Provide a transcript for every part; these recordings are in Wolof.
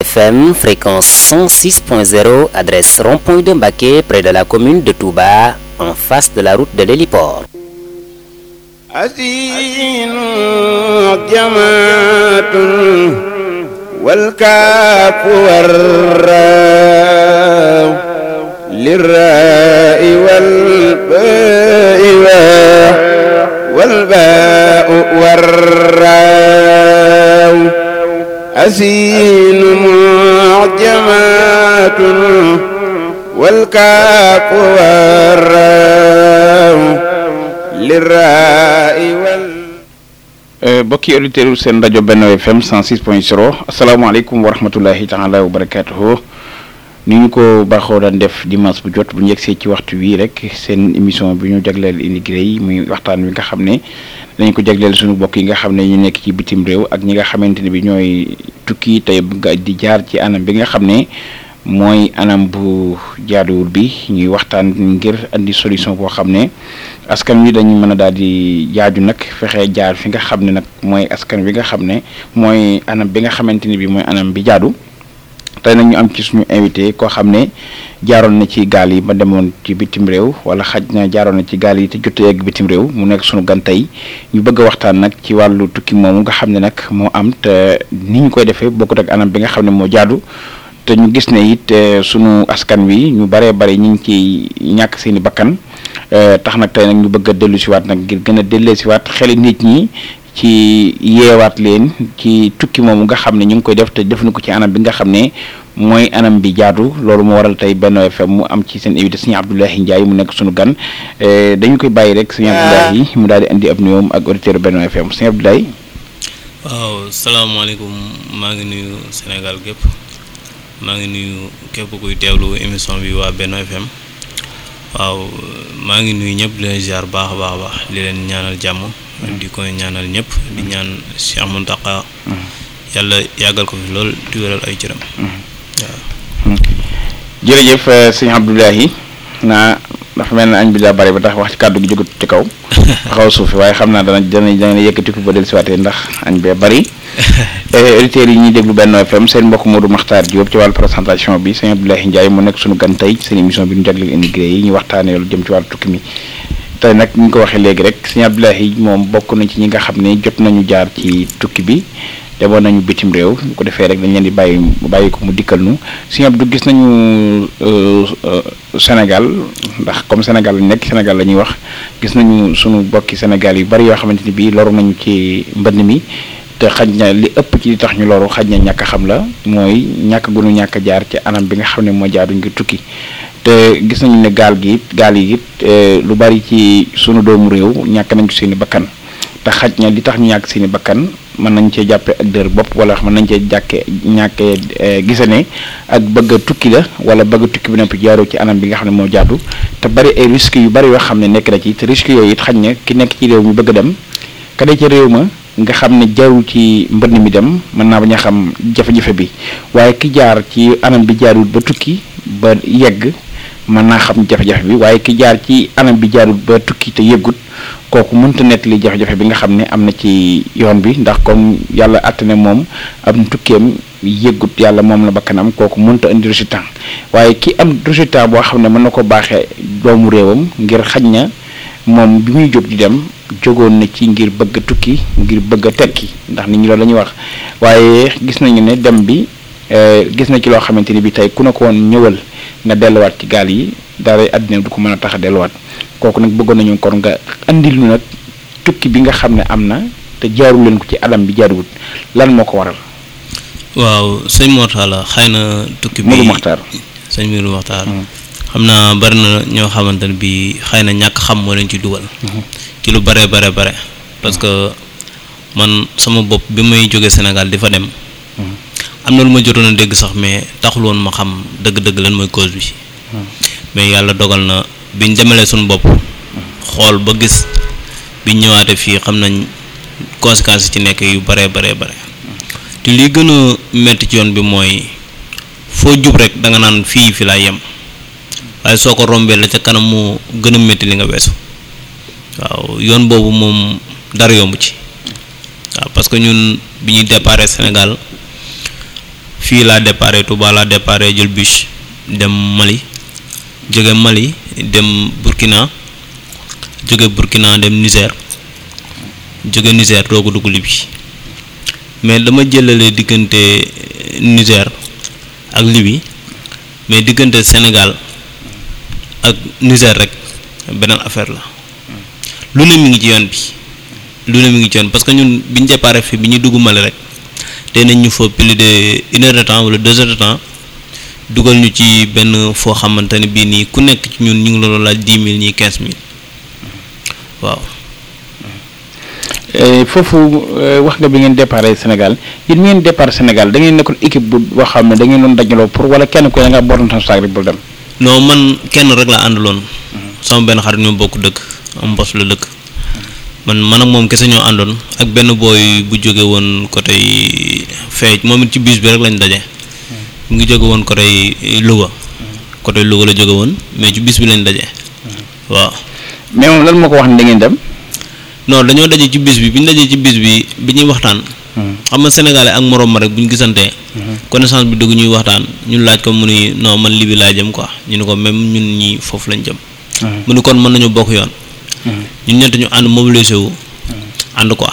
FM, fréquence 106.0, adresse rond-point de Mbacké, près de la commune de Touba, en face de la route de l'héliport. أزين جماعة والكاف والراو للراء والباء والباء والراو أزين معجمات والكاف والراو liraa'i wal bokki auditeurs seen rajo Benno FM 106.0 asalaamaaleykum wa rahmatullahi taala wa barakaatuhu ni ñu ko baaxoo daan def dimanche bu jot bu ñu yegsee ci waxtu wii rek seen émission bi ñu jagleel immigré yi muy waxtaan wi nga xam ne dañ ko jagleel suñu bokk yi nga xam ne ñu nekk ci bitim réew ak ñi nga xamante ne bi ñooy tukki tey nga di jaar ci anam bi nga xam ne mooy anam bu jaaduwul bi ñuy waxtaan ngir andi solution boo xam ne askan wi dañu mën a daal di jaaju nag fexe jaar fi nga xam ne nag mooy askan wi nga xam ne mooy anam bi nga xamante ni bi mooy anam bi jaadu tey nag ñu am ci suñu invité koo xam ne jaaroon na ci gaal yi ba demoon ci bitim réew wala xaj na jaaroon na ci gaal yi te jot yegg bitim réew mu nekk suñu gan tey ñu bëgg a waxtaan nag ci wàllu tukki moomu nga xam ne nag moo am te ni ñu koy defee bokkut ak anam bi nga xam ne moo jaadu te ñu gis ne it sunu askan wi ñu baree bare ñu ngi ci ñàkk seeni bakkan tax nag tey nag ñu bëgg a dellu siwaat nag ngir gën a dellee siwaat xeli nit ñi ci yeewaat leen ci tukki moomu nga xam ne ñu ngi koy def te defuñu ko ci anam bi nga xam ne mooy anam bi jaadu loolu moo waral tey Benno FM mu am ci seen invité sëñ Abdoulaye Ndiaye mu nekk sunu gan dañu koy bàyyi rek sëñ Abdoulaye mu daal di indi ab nuyoom ak auditeur Benno FM sëñ Abdoulaye. waaw salaamaaleykum maa ngi nuyu Sénégal gépp maa ngi nuyu képp kuy teewlu émission bi waa Benno FM waaw maa ngi nuyu ñëpp di leen ziar baax a baax a baax di leen ñaanal jàmm di ko ñaanal ñëpp di ñaan Cheikh Mountakha yàlla yàggal ko fi lool di wéral ay cëram waaw jërëjëf sëñ Abdoulaye naa dafa mel ne añ bi daa bari ba tax wax ci kàddu gi jógut ci kaw xaw suufi waaye xam naa dana dana dana yëkkati ko ba del siwaatee ndax añ bee bari auditeurs yi ñuy déglu Benno FM seen mbokk Modou Makhtar Diop ci wàllu présentation bi sëñ Abdoulaye Ndiaye mu nekk suñu gan tey seen émission bi ñu jagleel immigré yi ñu waxtaanee lu jëm ci wàllu tukki mi tey nag ñu ko waxee léegi rek sëñ Abdoulaye moom bokk na ci ñi nga xam ne jot nañu jaar ci tukki bi demoon nañu bitim réew bu ko defee rek dañ leen di bàyyi bàyyi ko mu dikkal nu sëñ Abdou gis nañu Sénégal ndax comme Sénégal lañ nekk Sénégal la ñuy wax gis nañu suñu bokki Sénégal yu bari yoo xamante ni bii loru nañu ci mbënn mi te xaj na li ëpp ci li tax ñu loru xaj na ñàkk xam la mooy ñàkk gunu ñàkk jaar ci anam bi nga xam ne moo jaadu ngir tukki te gis nañu ne gaal gi it gaal yi it lu bari ci sunu doomu réew ñàkk nañ ci seeni bakkan te xaj na li tax ñu ñàkk seeni bakkan mën nañ cee jàppee ak dër bopp wala mën nañ cee jàkkee ñàkkee gisane ak bëgg a tukki la wala bëgg a tukki bi noppi jaaroo ci anam bi nga xam ne moo jaadu te bari ay risques yu bari yoo xam ne nekk na ci te risques yooyu it xaj na ki nekk ci réew mi bëgg a dem ka dee ci réew ma nga xam ne jaarul ci mbënn mi dem mën naa bañ a xam jafe-jafe bi waaye ki jaar ci anam bi jaarul ba tukki ba yegg mën naa xam jafe-jafe bi waaye ki jaar ci anam bi jaarul ba tukki te yeggut kooku mënta nettali jafe-jafe bi nga xam ne am na ci yoon bi ndax comme yàlla àtt ne moom am tukkeem yeggut yàlla moom la bakkanam kooku mënta indi résultat waaye ki am résultat boo xam ne mën na ko baaxee doomu réewam ngir xaj na moom bi muy jóg di dem jógoon na ci ngir bëgg a tukki ngir bëgg a tekki ndax nit ñi loolu la ñuy wax waaye gis nañu ne dem bi gis na ci loo xamante ni bi tey ku ne ko woon ñëwal nga delluwaat ci gaal yi dara àddina du ko mën a tax a delluwaat kooku nag bëggoon nañu kon nga andil ñu nag tukki bi nga xam ne am na te jaarul leen ko ci alam bi jaaruwut lan moo ko waral. waaw sëñ Mortala xëy na tukki bi Modou Makhtar sëñ Modou Makhtar xam naa bari na ñoo xamante ne bi xëy na ñàkk xam moo leen ci dugal ci lu bare bare bare parce que man sama bopp bi may jógee Sénégal di fa dem am na lu ma jotoon a dégg sax mais taxul woon ma xam dëgg-dëgg lan mooy cause bi mais yàlla dogal na biñ demalee suñu bopp xool ba gis biñ ñëwaate fii xam nañ conséquences yi ci nekk yu bare bare bare te li gën a metti ci yoon bi mooy foo jub rek da nga naan fii fi laay yem waaye soo ko rombee la ca kanam moo gën a metti li nga weesu waaw yoon boobu moom dara yomb ci waaw parce que ñun bi ñuy déparé Sénégal fii laa déparé Touba laa déparé jël bus dem Mali jóge Mali dem Burkina jóge Burkina dem Niger jóge Niger doo ko dugg Libye mais dama jëlale diggante Niger ak Libye mais diggante Sénégal ak Niger rek beneen affaire la lu ne mi ngi ci yoon bi lu ne mi ngi ci yoon parce que ñun bi ñu déparé fii bi ñu dugg Mali rek te nañ ñu fa plus de une heure de temps wala deux heures de temps dugal ñu ci benn foo xamante ne bii nii ku nekk ci ñun ñu ngi la doon laaj dix mille ñii quinze mille waaw. foofu wax nga bi ngeen départ Sénégal yéen mi ngeen départ Sénégal da ngeen nekkoon équipe bu boo xam ne da ngeen doon dajaloo pour wala kenn ku ne nga booroon sa saag rek bul dem. non man kenn rek la àndaloon. sama benn xarit ñoo bokk dëkk am mbos la dëkk. man man ak moom kese ñoo àndoon ak benn booy bu jóge woon côté feej moom it ci bus bi rek lañ daje. mu ngi jóge woon côté Louga. côté Louga la jóge woon mais ci bus bi lañ daje. waaw. mais moom lan moo ko wax ne da ngeen dem. non dañoo daje ci bis bi bi ñu dajee ci bis bi bi ñuy waxtaan. xam nga sénégalais ak morom ma rek bu ñu gisantee. connaissance bi dëgg ñuy waxtaan ñun laaj ko mu ni non man libi laa jëm quoi ñu ne ko même ñun ñi foofu lañ jëm. mu ni kon mën nañu bokk yoon. ñun ñett ñu ànd mobilisé wu. ànd quoi.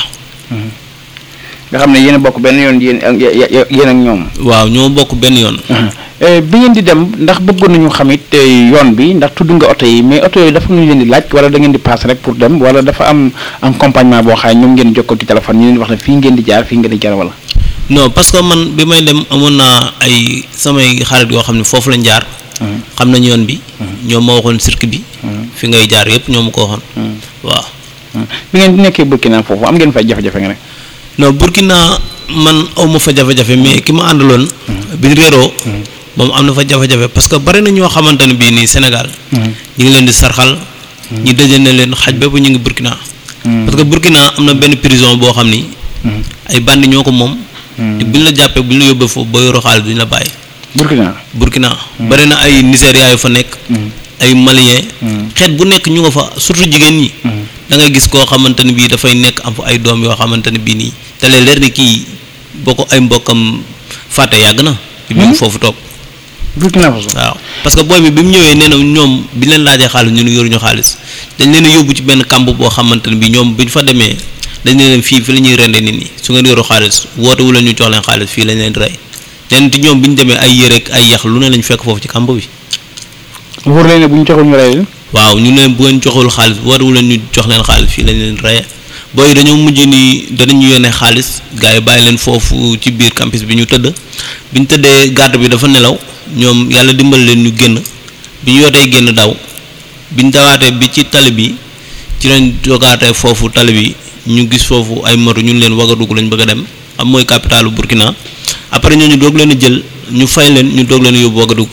nga xam ne yéen a bokk benn yoon yéen ak yéen ak ñoom. waaw ñoo bokk benn yoon. bi ngeen di dem ndax bëggoon nañu xam it yoon bi ndax tudd nga oto yi mais oto yooyu dafa ñu leen di laaj wala da ngeen di paas rek pour dem wala dafa am accompagnement boo xam ne ñoom ngeen jokkoo ci téléphone ñu leen di wax ne fii ngeen di jaar fii ngeen di jaar wala. non parce que man bi may dem amoon naa ay samay xarit yoo xam ne foofu lañ jaar. xam nañ yoon bi. ñoom ma waxoon circuit bi. fi ngay jaar yëpp ñoo ma ko waxoon. waaw. bi ngeen nekkee Burkina foofu am ngeen fay jafe-jafe nga ne. non Burkina man aw ma fa jafe-jafe mais ki ma àndaloon. bi réeroo. moom am na fa jafe-jafe parce que bari na ñoo xamante ne bii nii Sénégal. ñu ngi leen di sarxal. ñi dajale na leen xaj bépp ñu ngi Burkina. parce que Burkina am na benn prison boo xam ni. ay bandi ñoo ko moom. te buñ la jàppee buñ la yóbbee foofu ba yoroo xaalis duñ la bàyyi. Burkina. Burkina bari na ay Nigéria yu fa nekk. ay Malien. xeet bu nekk ñu nga fa surtout jigéen ñi. da ngay gis koo xamante ne bii dafay nekk am fa ay doom yoo xamante ne bii nii te lee leer ni kii boo ko ay mbokkam fàtte yàgg na. ñu ngi foofu toog. Burkina Faso. waaw parce que booy bi bi mu ñëwee nee na ñoom bi leen laajee xaalis ñu ne yoruñu xaalis dañ leen a yóbbu ci benn kamb boo xamante ne bii ñoom bu ñu fa demee dañ leen fii fi la ñuy rende nit ñi su ngeen yoru xaalis woote wu leen ñu jox leen xaalis fii lañ leen di rey leen ti ñoom bi ñu demee ay yére ak ay yax lu ne lañ fekk foofu ci kamb bi. wóor leen ne bu ñu joxul ñu rey leen. waaw ñu ne bu ngeen joxul xaalis woote wu leen ñu jox leen xaalis fii lañ leen reye booy dañoo mujj ni danañu yónnee xaalis gars yi bàyyi leen foofu ci biir campus bi ñu tëdd bi ñu tëddee garde bi dafa nelaw ñoom yàlla dimbal leen ñu génn bi ñu yootee génn daw bi ñu dawaatee bi ci tali bi ci lañ jogaatee foofu tali bi ñu gis foofu ay moto ñun leen Ouagadougou lañ bëgg a dem am mooy capitalu Burkina après ñooñu doog leen a jël ñu fay leen ñu doog leen a yóbbu Ouagadougou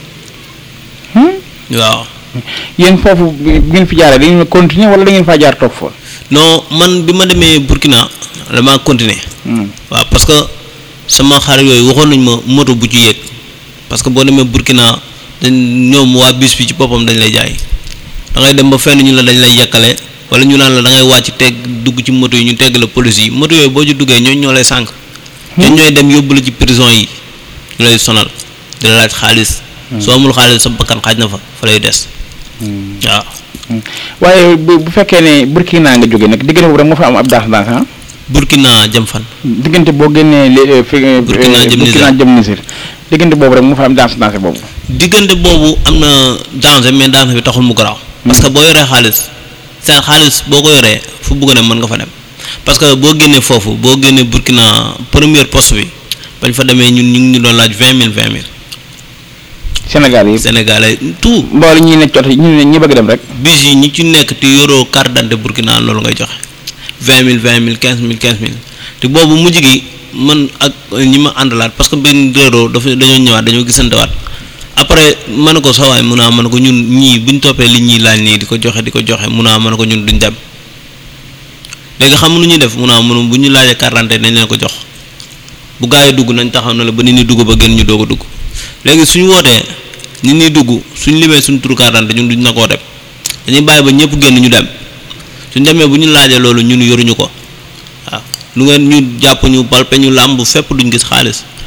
waaw. yéen foofu bi ngeen fi jaaree da ngeen continuer wala da ngeen faa jaar toog fa. non man bi ma demee Burkina damaa continuer waaw parce que sama xarit yooyu waxoon nañ ma moto bu ci yéeg parce que boo demee Burkina dañ ñoom waa bis bi ci boppam dañ lay jaay da ngay dem ba fenn ñu la dañ lay yekkale wala ñu naan la da ngay wàcc teg dugg ci moto yi ñu tegg la police yi moto yooyu boo ci duggee ñooñu ñoo lay sànq. ñooñu ñooy dem yóbbu la ci prison yi ñu lay sonal di la laaj xaalis. soo amul xaalis sa bakkan xaaj na fa fa lay des. waaw. waaye bu bu fekkee ne Burkina nga jógee nag diggante boobu rek moo fa am ab danse danse ah. Burkina jëm fan. diggante boo génnee li fi. Burkina jëm Burkina jëm Niger diggante boobu rek moo fa am danse danse boobu. diggante boobu am na danger mais danger bi taxul mu garaaw. parce que boo yoree xaalis seen xaalis boo ko yoree fu bugg ne mën nga fa dem parce que boo génnee foofu boo génnee Burkina première poste bi bañ fa demee ñun ñu ngi ñu doon laaj vingt mille vingt mille. Sénégal yi. Sénégalais tout. mboole ñi nekk cooto ñi ñi bëgg dem rek. bis yi ñi ci nekk te yoroo carte d'identité Burkina loolu ngay joxe vingt mille vingt mille quinze mille quinze mille te boobu mujj gi man ak ñi ma àndalaat parce que benn réeroo dafa dañoo ñëwaat dañoo gisantewaat après ma ne ko sawaay mun naa ma ne ko ñun ñii buñ toppee li ñuy laaj nii di ko joxe di ko joxe mun naa ma ne ko ñun duñ dem léegi xam nu ñuy def mun naa mun bu ñu laajee carte d'identité dañ leen ko jox bu gaa yi dugg nañ taxaw na la ba nit ñi dugg ba gën ñu doog a dugg léegi suñu wootee nit ñi dugg suñ limee suñ turu carte d'identité ñun duñ na koo dem dañuy bàyyi ba ñëpp génn ñu dem suñ demee bu ñu laajee loolu ñun yoruñu ko waaw lu ngeen ñu jàpp ñu palpe ñu làmb fépp duñ gis xaalis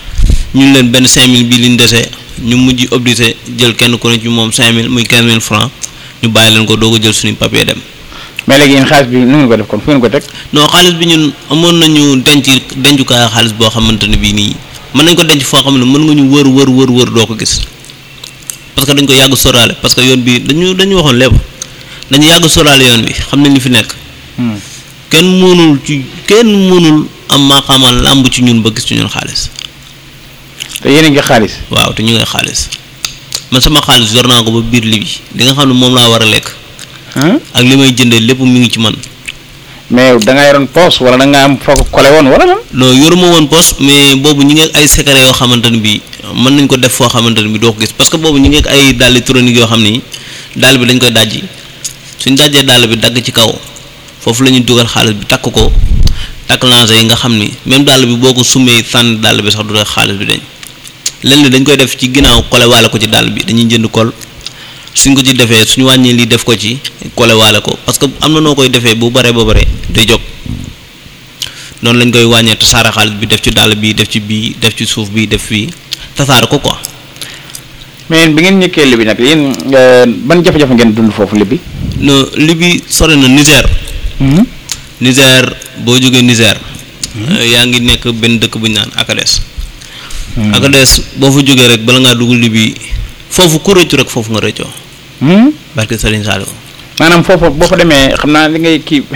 ñun leen benn 5000 bii liñ dese ñu mujj obligé jël kenn ku ne ci moom 5000 muy 15000 francs ñu bàyyi leen ko doog a jël suñu papier dem. mais léegi yéen xaalis bi nu ngeen ko def kon fu ngeen ko teg. non xaalis bi ñun amoon nañu denc dencukaay xaalis boo xamante ne bii nii mën nañ ko denc foo xam ne mën nga ñu wër wër wër wër doo ko gis parce que dañ ko yàgg soraale parce que yoon bi dañu dañu waxoon lépp dañu yàgg soraale yoon bi xam nañ li fi nekk kenn mënul ci kenn mënul am maa xamal làmb ci ñun ba gis ci ñun xaalis te yéen a ngi xaalis. waaw te ñu ngay xaalis man sama xaalis yor naa ko ba biir li bi li nga xam ne moom laa war a lekk ak li may jëndee lépp mi ngi ci man mais da nga yoroon poos wala da nga am foo ko kole woon wala lan. non yoruma woon poste mais boobu ñi ngi ak ay secret yoo xamante ne bii mën nañ ko def foo xamante ne bii doo ko gis parce que boobu ñi ngi ak ay dàll électronique yoo xam ni dàll bi dañ koy dajji suñ dajjee dàll bi dagg ci kaw foofu la ñuy dugal xaalis bi takk ko takk lancé yi nga xam ni même dàll bi boo ko sumee sànni dàll bi sax du tax xaalis bi dañ lenn li dañ koy def ci ginnaaw kole waale ko ci dàll bi dañuy jënd kol suñ ko ci defee suñu wàññee lii def ko ci kole waale ko parce que am na noo koy defee bu bare ba bare day jóg noonu lañ koy wàññee tasaare xaalis bi def ci dàll bi def ci bii def ci suuf bi def fii tasaare ko quoi mais yéen bi ngeen ñëkkee li bi nag yéen ban jafe-jafe ngeen dund foofu li bi. no li bi sore na Niger Niger boo jógee Niger yaa ngi nekk benn dëkk bu ñu naan Akades Akades boo fa jógee rek bala ngaa dugg li bi foofu ku rëccu rek foofu nga rëccoo barke Serigne Saliou maanaam foofu boo fa demee xam naa li ngay kii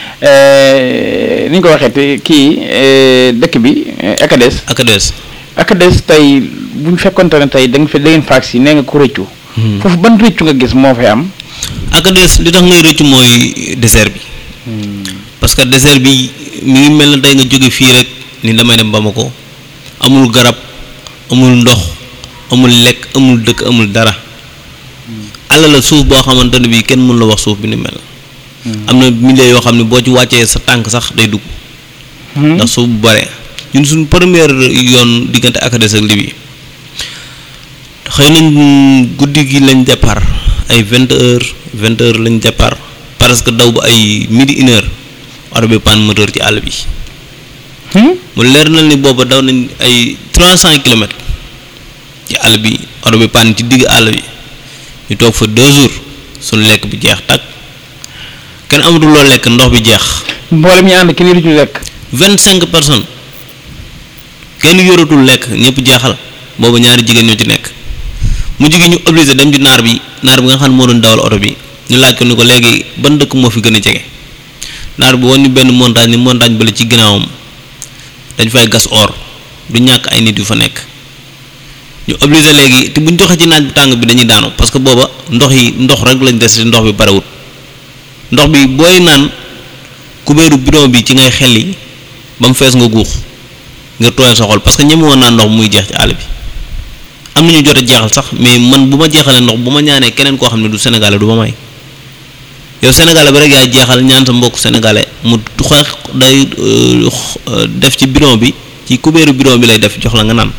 ni ñu ko waxee te kii dëkk bi Akades Akades Akades tey bu ñu fekkonte ne tey da nga fa da ngeen faag si nee nga ko rëccu. foofu ban rëccu nga gis moo fay am. Akades li tax ngay rëccu mooy désert bi parce que désert bi mi ngi mel na tey nga jóge fii rek ni damay dem Bamako amul garab amul ndox amul lekk amul dëkk amul dara àll la suuf boo xamante ne bii kenn mën la wax suuf bi ni mel am na milieu yoo xam ne boo ci wàccee sa tànk sax day dugg ndax suuf bu bare ñun suñ première yoon diggante Akades ak Libye xëy nañ guddi gi lañ départ ay vingt heures vingt heures lañ départ parce que daw ba ay midi une heure oto bi panne moteur ci àll bi mu leer na ni booba daw nañ ay trois cent kilomètres ci àll bi oto bi panne ci digg àll bi ñu toog fa deux jours suñu lekk bi jeex tàkk kenn amatul loo lekk ndox bi jeex mboolem ñi ànd ki ni rëccu lekk. vingt cinq personnes kenn yoratul lekk ñëpp jeexal booba ñaari jigéen ñoo ci nekk mu jigéen ñu obligé dem ci naar bi naar bi nga xam ne moo doon dawal oto bi ñu laaj ko ni ko léegi ban dëkk moo fi gën a jege naar bi woon ñu benn montagne ni montagne bale ci ginnaawam dañ fay gas or du ñàkk ay nit yu fa nekk ñu obligé léegi te buñ doxee ci naaj bu tàng bi dañuy daanu parce que booba ndox yi ndox rek lañ des ndox bi barewut ndox bi booy naan kubéeru bidon bi ci ngay xelli ba mu fees nga guux nga tooyal sa xol parce que ñeme woon naa ndox muy jeex ci àll bi am na ñu jot a jeexal sax mais man bu ma jeexalee ndox bu ma ñaanee keneen koo xam ne du sénégalais du ma may yow sénégalais bi rek yaay jeexal ñaan sa mbokk sénégalais mu xeex day def ci bidon bi ci kubéeru bidon bi lay def jox la nga naan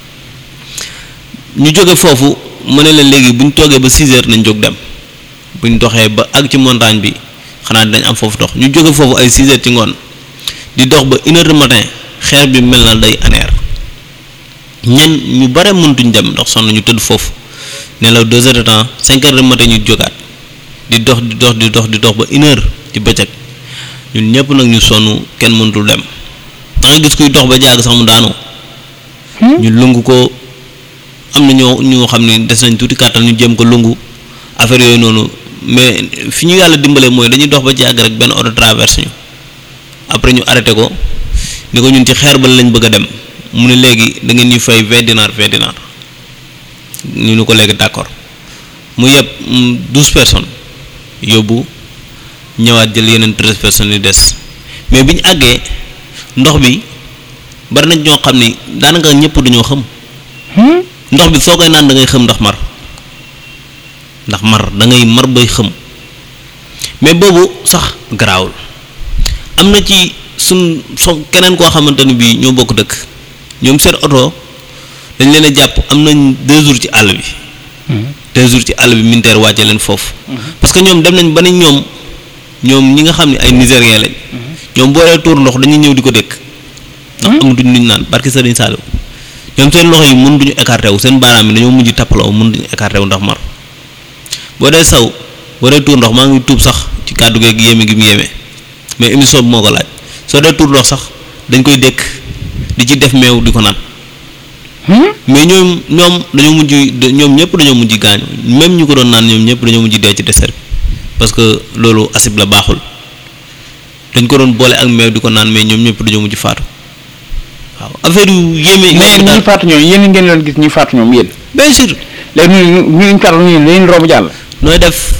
ñu jóge foofu ma ne leen léegi bu ñu toogee ba 6 heures nañ jóg dem bu ñu doxee ba ak ci montagne bi xanaa dinañ am foofu dox ñu jóge foofu ay 6 heures ci ngoon di dox ba une heure du matin xeer bi mel na day aneer ñen ñu bare mëntuñ dem ndax sonn ñu tëdd foofu nelaw deux heures de temps cinq heures du matin ñu jógaat di dox di dox di dox di dox ba une heure ci bëccëg ñun ñëpp nag ñu sonn kenn mëntul dem da ngay gis kuy dox ba jàgg sax mu daanu ñu lungu ko am na ñoo ñoo xam ne des nañ tuuti kàttan ñu jéem ko lungu affaire yooyu noonu mais fi ñu yàlla dimbale mooy dañuy dox ba jàgg rek benn oto traverse ñu après ñu arrêté ko ni ko ñun ci xeer ba lañ bëgg a dem mu ne léegi da ngeen ñuy fay vingt dinar vingt dinar ñu ni ko léegi d'accord mu yeb douze personnes yóbbu ñëwaat jël yeneen treize personnes yu des mais bi ñu àggee ndox bi bari nañ ñoo xam ni daanaka ñëpp dañoo xam ndox bi soo koy naan da ngay xam ndax mar ndax mar da ngay mar bay xam mais boobu sax garaawul am na ci suñ so keneen koo xamante ni bii ñoo bokk dëkk ñoom seen oto dañ leen a jàpp am nañ deux jours ci àll bi deux jours ci àll bi militaire wàcce leen foofu parce que ñoom dem nañ ba ne ñoom ñoom ñi nga xam ne ay nigérien lañ ñoom boo dee tuur ndox dañuy ñëw di ko dëkk ndax amatuñ luñ naan barki Sëriñ Saliou ñoom seen loxo yi mënutuñu écarté wu seen baaraam yi dañoo mujj tappaloo mënutuñu écarté wu ndax mar boo dee saw boo dee tuur ndox maa ngi tuub sax ci kàddu geeg yéeme gi mu yéeme mais émission bi moo ko laaj soo dee tuur ndox sax dañ koy dékk di ci def meew di ko naan mais ñoom ñoom dañoo mujj ñoom ñëpp dañoo mujj gaañu même ñu ko doon naan ñoom ñëpp dañoo mujj dee ci dessert bi parce que loolu acide la baaxul dañ ko doon boole ak meew di ko naan mais ñoom ñëpp dañoo mujj faatu waaw affaire yu yéeme. mais ñi faatu ñoom yéen ngeen doon gis ñi faatu ñoom yéen. bien sûr. léegi ñu ñu ñu faatu ñu leen romb jàll. nooy def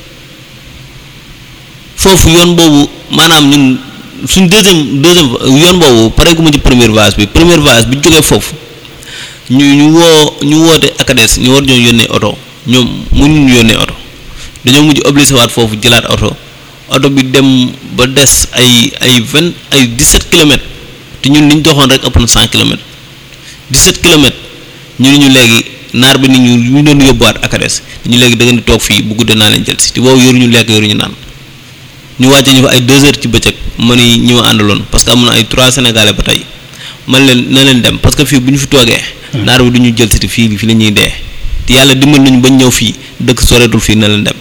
foofu yoon boobu maanaam ñun suñ deuxième deuxième yoon boobu pare gu ma ci première phase bi première phase bi jógee foofu ñu ñu woo ñu woote akades ñu war ñoo yónnee oto ñoom mënuñu ñu yónnee oto dañoo mujj obligé waat foofu jëlaat oto oto bi dem ba des ay ay vingt ay dix-sept kilomètres te ñun li ñu doxoon rek ëpp na cent kilomètres dix-sept kilomètres ñu ne ñu léegi naar bi ni ñu ñu doon yóbbuwaat akades ñu léegi da ngeen di toog fii bu guddee naa leen jël si te boobu yoruñu lekk yoruñu naan ñu wàcce ñu fa ay deux heures ci bëccëg ma ni ñi ma àndaloon parce que am na ay trois sénégalais ba tey man leen na leen dem parce que fii bu ñu fi toogee. naar bi du ñu jël si te fii fii la ñuy dee te yàlla dimbal nañu bañ ñëw fii dëkk soreetul fii na leen dem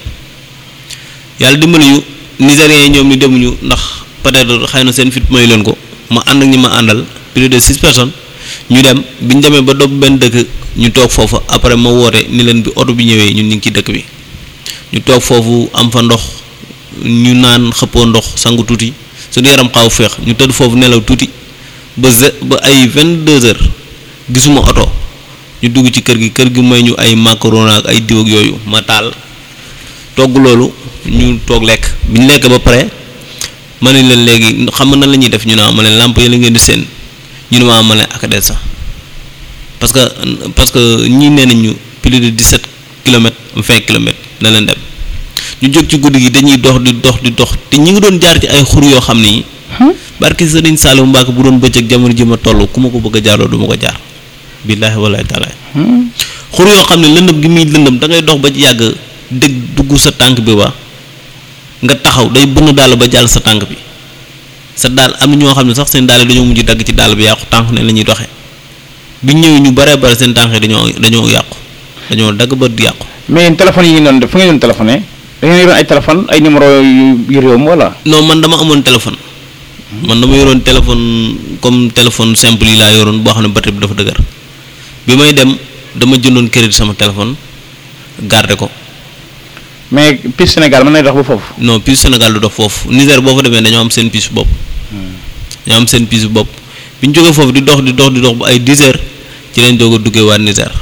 yàlla dimbali ñu nigériens yi ñoom ñu demuñu ndax peut-être xëy na seen fit mayu leen ko ma ànd ak ñi ma àndal plus de six personnes ñu dem bi ñu demee ba dopp benn dëkk ñu toog foofu après ma woote ni leen bi oto bi ñëwee ñun ñu ngi ci dëkk bi ñu toog foofu am fa ndox ñu naan xëppoo ndox sangu tuuti suñu yaram xaw féex ñu tëdd foofu nelaw tuuti ba ze ba ay vingt deux heures gisuma oto ñu dugg ci kër gi kër gi may ñu ay macaroni ak ay diw ak yooyu ma taal togg loolu ñu toog lekk bi ñu lekk ba pare ma ne leen léegi xam nga nan la ñuy def ñu ne ma leen làmp yi la ngeen di seen ñu ne ma ma leen ak des sax parce que parce que ñii nee nañu plus de dix sept kilomètres vingt kilomètres na leen dem ñu jóg ci guddi gi dañuy dox di dox di dox te ñi ngi doon jaar ci ay xur yoo xam ni. barki Sëriñ Saliou Mbacke bu doon bëccëg jamono ji ma toll ku ma ko bëgg a jaaroo du ma ko jaar. billaahi wallaahi taalaay. xur yoo xam ne lëndëm gi muy lëndëm da ngay dox ba ci yàgg dégg dugg sa tànk bi ba nga taxaw day bënn daal ba jàll sa tànk bi sa daal am na ñoo xam ne sax seen daal dañoo mujj dagg ci daal bi yàqu tànk ne la ñuy doxee bi ñëwee ñu baree bare seen tànk yi dañoo dañoo yàqu dañoo dagg ba di yàqu. mais yéen téléphone yi ngeen doon def fu ngeen doon téléphoné da ngeen yoroon ay téléphone ay numéro yu yu réew mi wala. non man dama amoon téléphone. man dama yoroon téléphone comme téléphone simple yi laa yoroon boo xam ne batterie bi dafa dëgër bi may dem dama jëndoon crédit sama téléphone garder ko. mais piste Sénégal mën na dox ba foofu. non piste Sénégal du dox foofu Niger boo fa demee dañoo am seen piste bopp. dañoo am seen piste bopp bi ñu jógee foofu di dox di dox di dox ba ay 10 heures ci lañ doog a duggee waa Niger.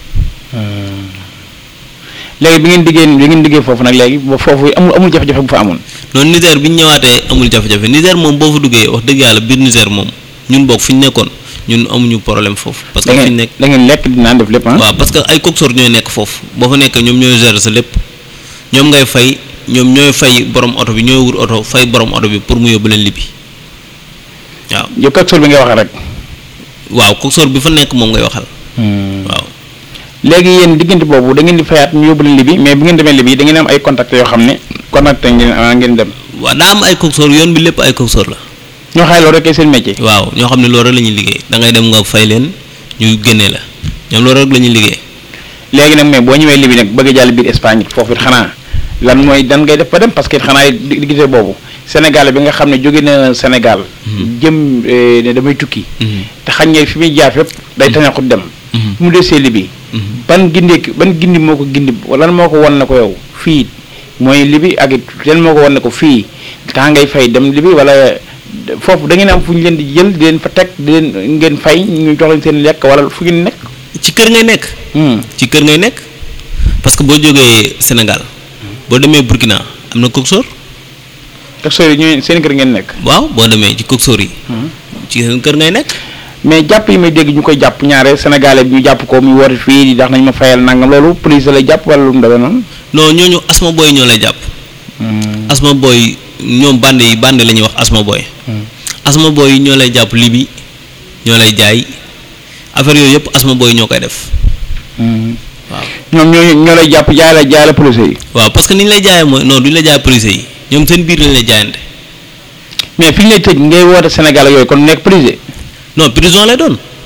léegi bi ngeen diggee bi ngeen diggee foofu nag léegi ba foofu amul amul jafe-jafe bu fa amoon. noonu Niger bi ñu ñëwaatee amul jafe-jafe Niger moom boo fa duggee wax dëgg yàlla biir Niger moom ñun bokk fi ñu nekkoon ñun amuñu problème foofu. parce que fi ñu nekk da ngeen lekk di naan def lépp ah. waaw parce que ay coxeur ñooy nekk foofu boo fa nekk ñoom ñooy gérer sa lépp ñoom ngay fay ñoom ñooy fay borom oto bi ñooy wut oto fay borom oto bi pour mu yóbbu leen libi waaw. yow coxeur bi ngay waxee rek. waaw coxeur bi fa nekk moom ngay waxal. waaw. léegi yéen diggante boobu da ngeen di fayaat ñu yóbbu leen libi mais bu ngeen demee libi da ngeen am ay contact yoo xam ne contact ngeen ngeen dem. waaw daa am ay coxeur yoon bi lépp ay coxeur la. ñoo xay loolu rek seen métier. waaw ñoo xam ne loolu rek la ñuy liggéey da ngay dem nga fay leen ñu génnee la ñoom loolu rek la ñuy liggéey. léegi nag mais boo ñëwee libi nag bëgg a jàll biir Espagne foofu it xanaa lan mooy dan ngay def ba dem parce que xanaa diggante boobu Sénégal bi nga xam ne jóge na Sénégal. jëm ne damay tukki. te xañ nga fi muy jaar fépp day taneexut dem. mu desee libi ban gindee ban gindi moo ko gindi lan moo ko won na ko yow fii mooy libi ak it lan moo ko won na ko fii taa ngay fay dem libi wala foofu da ngeen am fu ñu leen di jël di leen fa teg di leen ngeen fay ñu jox leen seen lekk wala fu ngeen nekk. ci kër ngay nekk. ci kër ngay nekk parce que boo jógee Sénégal boo demee Burkina am na coxeur. coxeur yi ñooy seen kër ngeen nekk. waaw boo demee ci coxeur yi. ci seen kër ngay nekk. mais jàpp yi may dégg ñu koy jàpp ñaare sénégalais bi ñu jàpp ko muy woote fii di tax nañ ma fayal nangam loolu police lay jàpp wala lu mu demee noonu. non ñooñu asma booy ñoo lay jàpp. asma booy ñoom bande yi bande la ñuy wax asma booy. asma booy yi ñoo lay jàpp libi ñoo lay jaay affaire yooyu yëpp asma booy ñoo koy def. waaw ñoom ñoo ñoo lay jàpp jaay la jaay la police yi. waaw parce que ni ñu lay jaayee mooy non duñu la jaay police yi ñoom seen biir lañ lay jaayante. mais fi ñu lay tëj ngay woote Sénégal ak yooyu kon nekk police. non prison lay doon.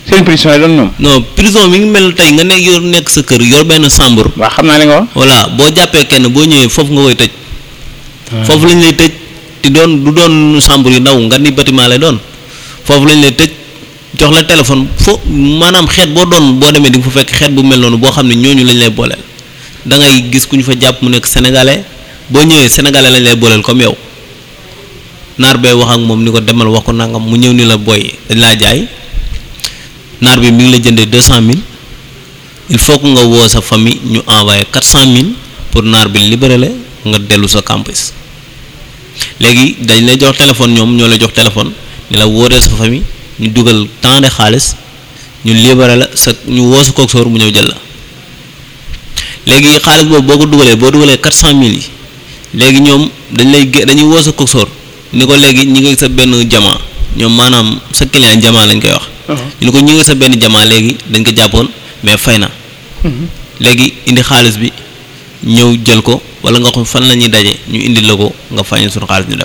seen prison yi doon ñoom. non prison mi ngi mel tey nga nekk yor nekk sa kër yor benn chambre waaw xam naa li nga wax. voilà boo jàppee kenn boo ñëwee foofu nga koy tëj foofu lañ lay tëj te doon du doon chambre yu ndaw nga ni bâtiment lay doon foofu lañ lay tëj jox la téléphone fo maanaam xeet boo doon boo demee di nga fa fekk xeet bu mel noonu boo xam ne ñooñu lañ lay booleel da ngay gis ku ñu fa jàpp mu nekk sénégalais boo ñëwee sénégalais lañ lay booleel comme yow naar bee wax ak moom ni ko demal wax ko nangam mu ñëw ni la boy dañ laa jaay naar bi mi ngi la jëndee deux cent mille il faut que nga woo sa famille ñu envoyé quatre cent mille pour naar bi libéré la nga dellu sa campus léegi dañ lay jox téléphone ñoom ñoo lay jox téléphone ni la wóoree sa famille ñu dugal temps de xaalis ñu libéré la sa ñu woo sa coxeur mu ñëw jël la léegi xaalis boobu boo ko dugalee boo dugalee quatre cent mille yi léegi ñoom dañ lay gé dañuy woo sa coxeur ni ko léegi ñi ngi sa benn jamaa ñoom maanaam sa client jamaa lañ koy wax. ñu ne ko ñi ngi sa benn jamaa léegi dañ ko jàppoon mais fay na. léegi indi xaalis bi ñëw jël ko wala nga xam fan la ñuy daje ñu indi la ko nga fay ñu suñu xaalis ñu dem.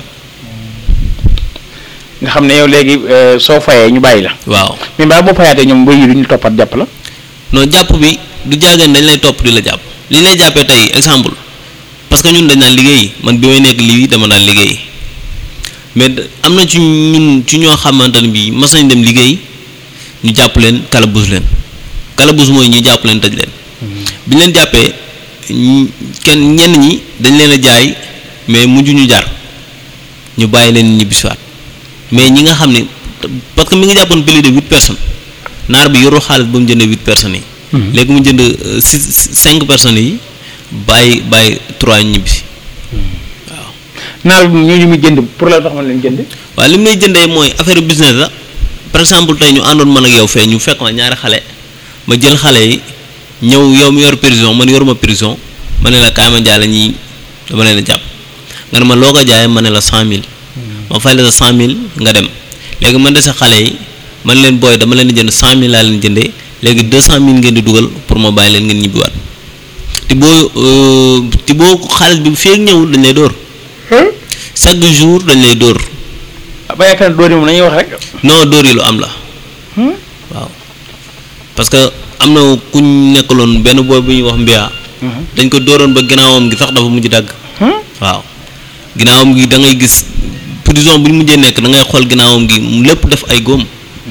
nga xam ne yow léegi euh, soo fayee ñu bàyyi la. waaw mais mbaa boo fayaatee ñoom mbéy yi duñu toppat jàpp la. non jàpp bi du jaageen dañ lay topp di la jàpp li ñu lay jàppee tey exemple parce que ñun dañ naan liggéey man bi may nekk lii dama daan liggéey mais d- am na ci ñun ci ñoo xamante ne bii mas nañ dem liggéey ñu jàpp leen kalabus leen kalabus mooy ñu jàpp leen tëj leen bi ñu leen jàppee ñi- kenn ñenn ñi dañ leen a jaay mais mujj ñu jar ñu bàyyi leen ñibbisiwaat mais ñi nga xam ne parce que mi ngi jàppoon plus de huit personnes naar bi yorul xaalis ba mu jëndee huit personnes yi. léegi mu jënd euh, six cinq personnes yi bàyyi bàyyi trois ñibbisi naar bi ñooñu muy jënd pour la tax man leen jënd. waaye li mu lay jëndee mooy affaire business la par exemple tey ñu àndoon man ak yow fee ñu fekk ma ñaari xale ma jël xale yi ñëw yow mi yor prison man yoruma prison ma ne la kaay ma jaay la ñii dama leen a jàpp nga ne ma loo ko jaayee ma ne la cent mille ma fay la sa cent mille nga dem léegi man dese xale yi man leen booy dama leen di jënd cent mille laa leen jëndee léegi deux cent mille ngeen di dugal pour ma bàyyi leen ngeen ñibbiwaat te boo euh, te boo xaalis bi feeg ñëwul dañ lay dóor chaque jour dañ lay dóor ba yaakaar ne dooni moom nañuy wax rek. non dóor yi lu am la waaw parce que am na ku ñu nekkaloon benn booy bu ñuy wax mbiya dañ ko dóoroon ba ginnaawam gi sax dafa mujj dagg waaw ginnaawam gi da ngay gis prison bu ñu mujjee nekk da ngay xool ginnaawam gi mu lépp def ay góom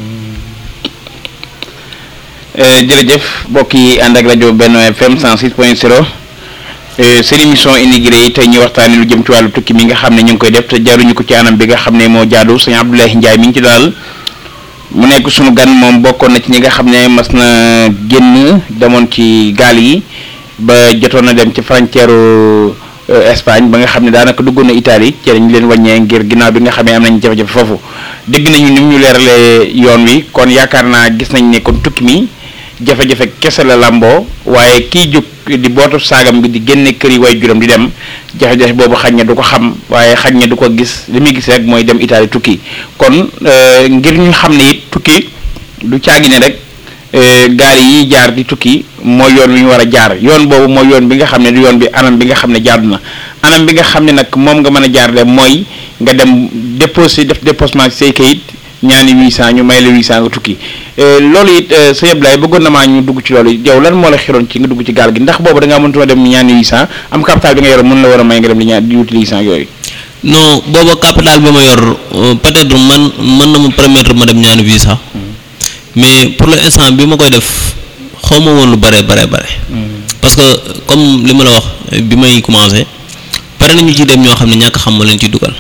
jërëjëf mbokk yi ànd ak rajo Benno FM 106.0 seen émission immigré yi tey ñu waxtaanee lu jëm ci wàllu tukki mi nga xam ne ñu ngi koy def te jaruñu ko ci anam bi nga xam ne moo jaadu sëñ Abdoulaye Ndiaye mi ngi ci daal mu nekk sunu gan moom bokkoon na ci ñi nga xam ne mas na génn demoon ci gaal yi ba jotoon na dem ci frontière Espagne ba nga xam ne daanaka duggoon na Italie ci lañ leen wàññee ngir ginnaaw bi nga xam ne am nañ jafe-jafe foofu dégg nañu ni mu ñu leeralee yoon wi kon yaakaar naa gis nañ ne kon tukki mi jafe-jafe kese la làmboo waaye kiy jóg di bootu saagam bi di génne kër yi way juróom di dem jafe-jafe boobu xañ na du ko xam waaye xañ na du ko gis li muy gis rek mooy dem Italie tukki kon euh, ngir ñu xam ne it tukki du caagi ne rek euh, gaal yi jaar di tukki mooy yoon wi ñu war a jaar yoon boobu mooy yoon bi nga xam ne du yoon bi anam bi nga xam ne jaadu na anam bi nga xam ne nag moom nga mën a jaar de mooy nga dem déposé def déposement ci say kayit ñaani 800 ñu may la 800 nga tukki loolu it sëñ Abdoulaye bëggoon na maa ñu dugg ci loolu yow lan moo la xiroon ci nga dugg ci gaal gi ndax boobu da ngaa mënutoo dem ñaani 800 am capital bi nga yoroon mën la war a may nga dem di ñaan di wuti 800 yooyu. non booba capital bi ma yor euh, peut-être man mën na ma permettre ma dem ñaani visa mais pour l'instant bi ma koy def xaw ma woon lu bare bare bare parce que comme li ma la wax euh, bi may commencé pare nañu ci dem ñoo xam ne ñàkk xam ma leen ci dugal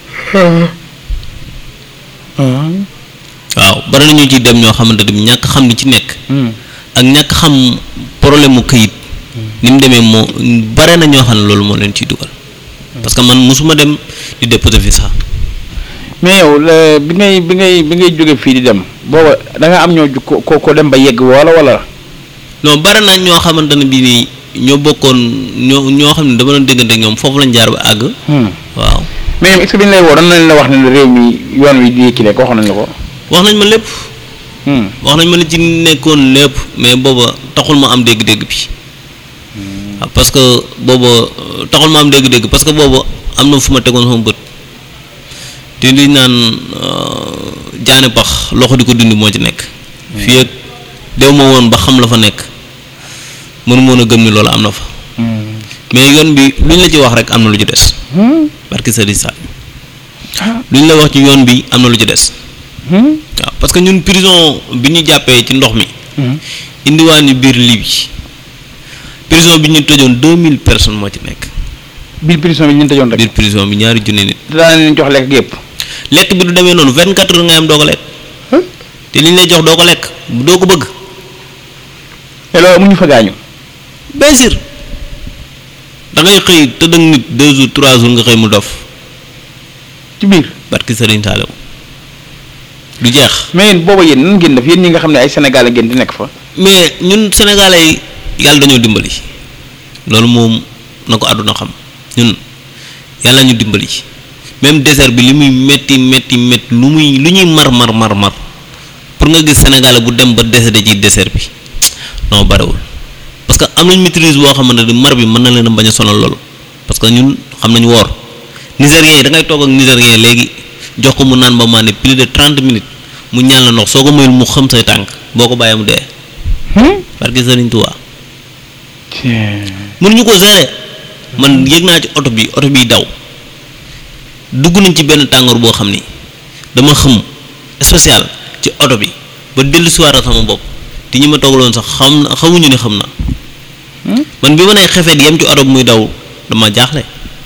waaw bari nañu ci dem ñoo xamante ne ñàkk xam li ci nekk ak ñàkk xam problème mu këyit ni mu demee moo bare na ñoo xam ne loolu moo leen ciy dugal parce que man mosuma dem di déposer visa mais yow la bi ngay bi ngay bi ngay jóge fii di dem booba da nga am ñoo ju ko ko dem ba yegg wala wala. non bare na ñoo xamante ne bii nii ñoo bokkoon ñoo ñoo xam ne dama doon déggante ak ñoom foofu lañ jaar ba àgg waaw mais ñoom est-ce que bi ñu lay woo dañ leen la wax ne réew mi yoon wi di kii rek waxoon nañ la ko. wax nañ ma lépp wax nañ ma li ci nekkoon lépp mais booba taxul ma am dégg-dégg bi waaw parce que booba euh, taxul ma am dégg-dégg parce que booba am na fu ma tegoon sama bët te li naan euh, jaane pax loxo di ko dindi moo ci nekk fii ak dew ma woon ba xam la fa nekk mënu moon a gëm ni loolu am na fa mais yoon bi lu ñu la ci wax rek am na lu ci des barki Serigne Sall lu ñu la wax ci yoon bi am na lu ci des waaw parce que ñun prison bi ñu jàppee ci ndox mi indiwaan ñu biir Libye prison bi ñu tëjoon deux mille personnes moo ci nekk biir prison bi ñu tëjoon rek biir prison bi ñaari junni nit daan leen jox lekk yëpp lekk bi du demee noonu vingt quatre heures ngay am doo ko lekk te li ñu lay jox doo ko lekk doo ko bëgg te loolu amuñu fa gaañu bien sûr da ngay xëy tëdd ak nit deux jours trois jours nga xëy mu dof ci biir barki Serigne Saliou du jeex mais yéen booba yéen nan ngeen def yéen ñi nga xam ne ay Sénégalais ngeen di nekk fa mais ñun sénégalais yi yàlla dañoo dimbali loolu moom na ko àdduna xam ñun yàlla ñu dimbali même désert bi li muy metti metti metti lu muy lu ñuy mar mar mar mar pour nga gis sénégalais bu dem ba décédé ci désert bi non barewul parce que am nañ maîtrise boo xamante ne mar bi mën na leen a bañ a sonal loolu parce que ñun xam nañu woor nigérien yi da ngay toog ak nigérien léegi jox ko mu naan ba maane plus de trente minutes mu ñaan la ndox soo ko mayul mu xam say tànk boo ko bàyyee mu dee parce que Serigne Touba mënuñu ko gérer man yëg naa ci oto bi oto biy daw dugg nañ ci benn tàngoor boo xam ni dama xëm spécial ci oto bi ba dellu si waat sama bopp te ñi ma toogaloon sax xam na xamuñu ne xam na man bi ma nee xefeet yem ci oto bi muy daw dama jaaxle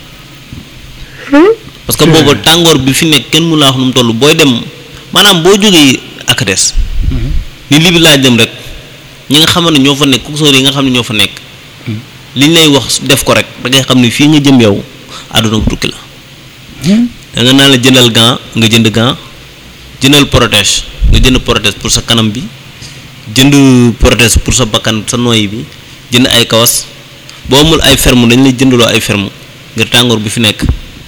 parce que boobu tàngoor bi fi nekk kenn mu laa wax nu mu toll booy dem maanaam boo jógee ak des ni li bi laaj dem rek ñi nga xamante ne ñoo fa nekk coxeur yi nga xam ne ñoo fa nekk liñ lay wax def ko rek da ngay xam ne fii nga jëm yow àdduna bu tukki la da nga naan la jëndal gant nga jënd gant jëndal protège nga jënd protège pour sa kanam bi jënd protège pour sa bakkan sa noyyi bi jënd ay kawas boo amul ay ferme dañ lay jëndaloo ay ferme ngir tàngoor bi fi nekk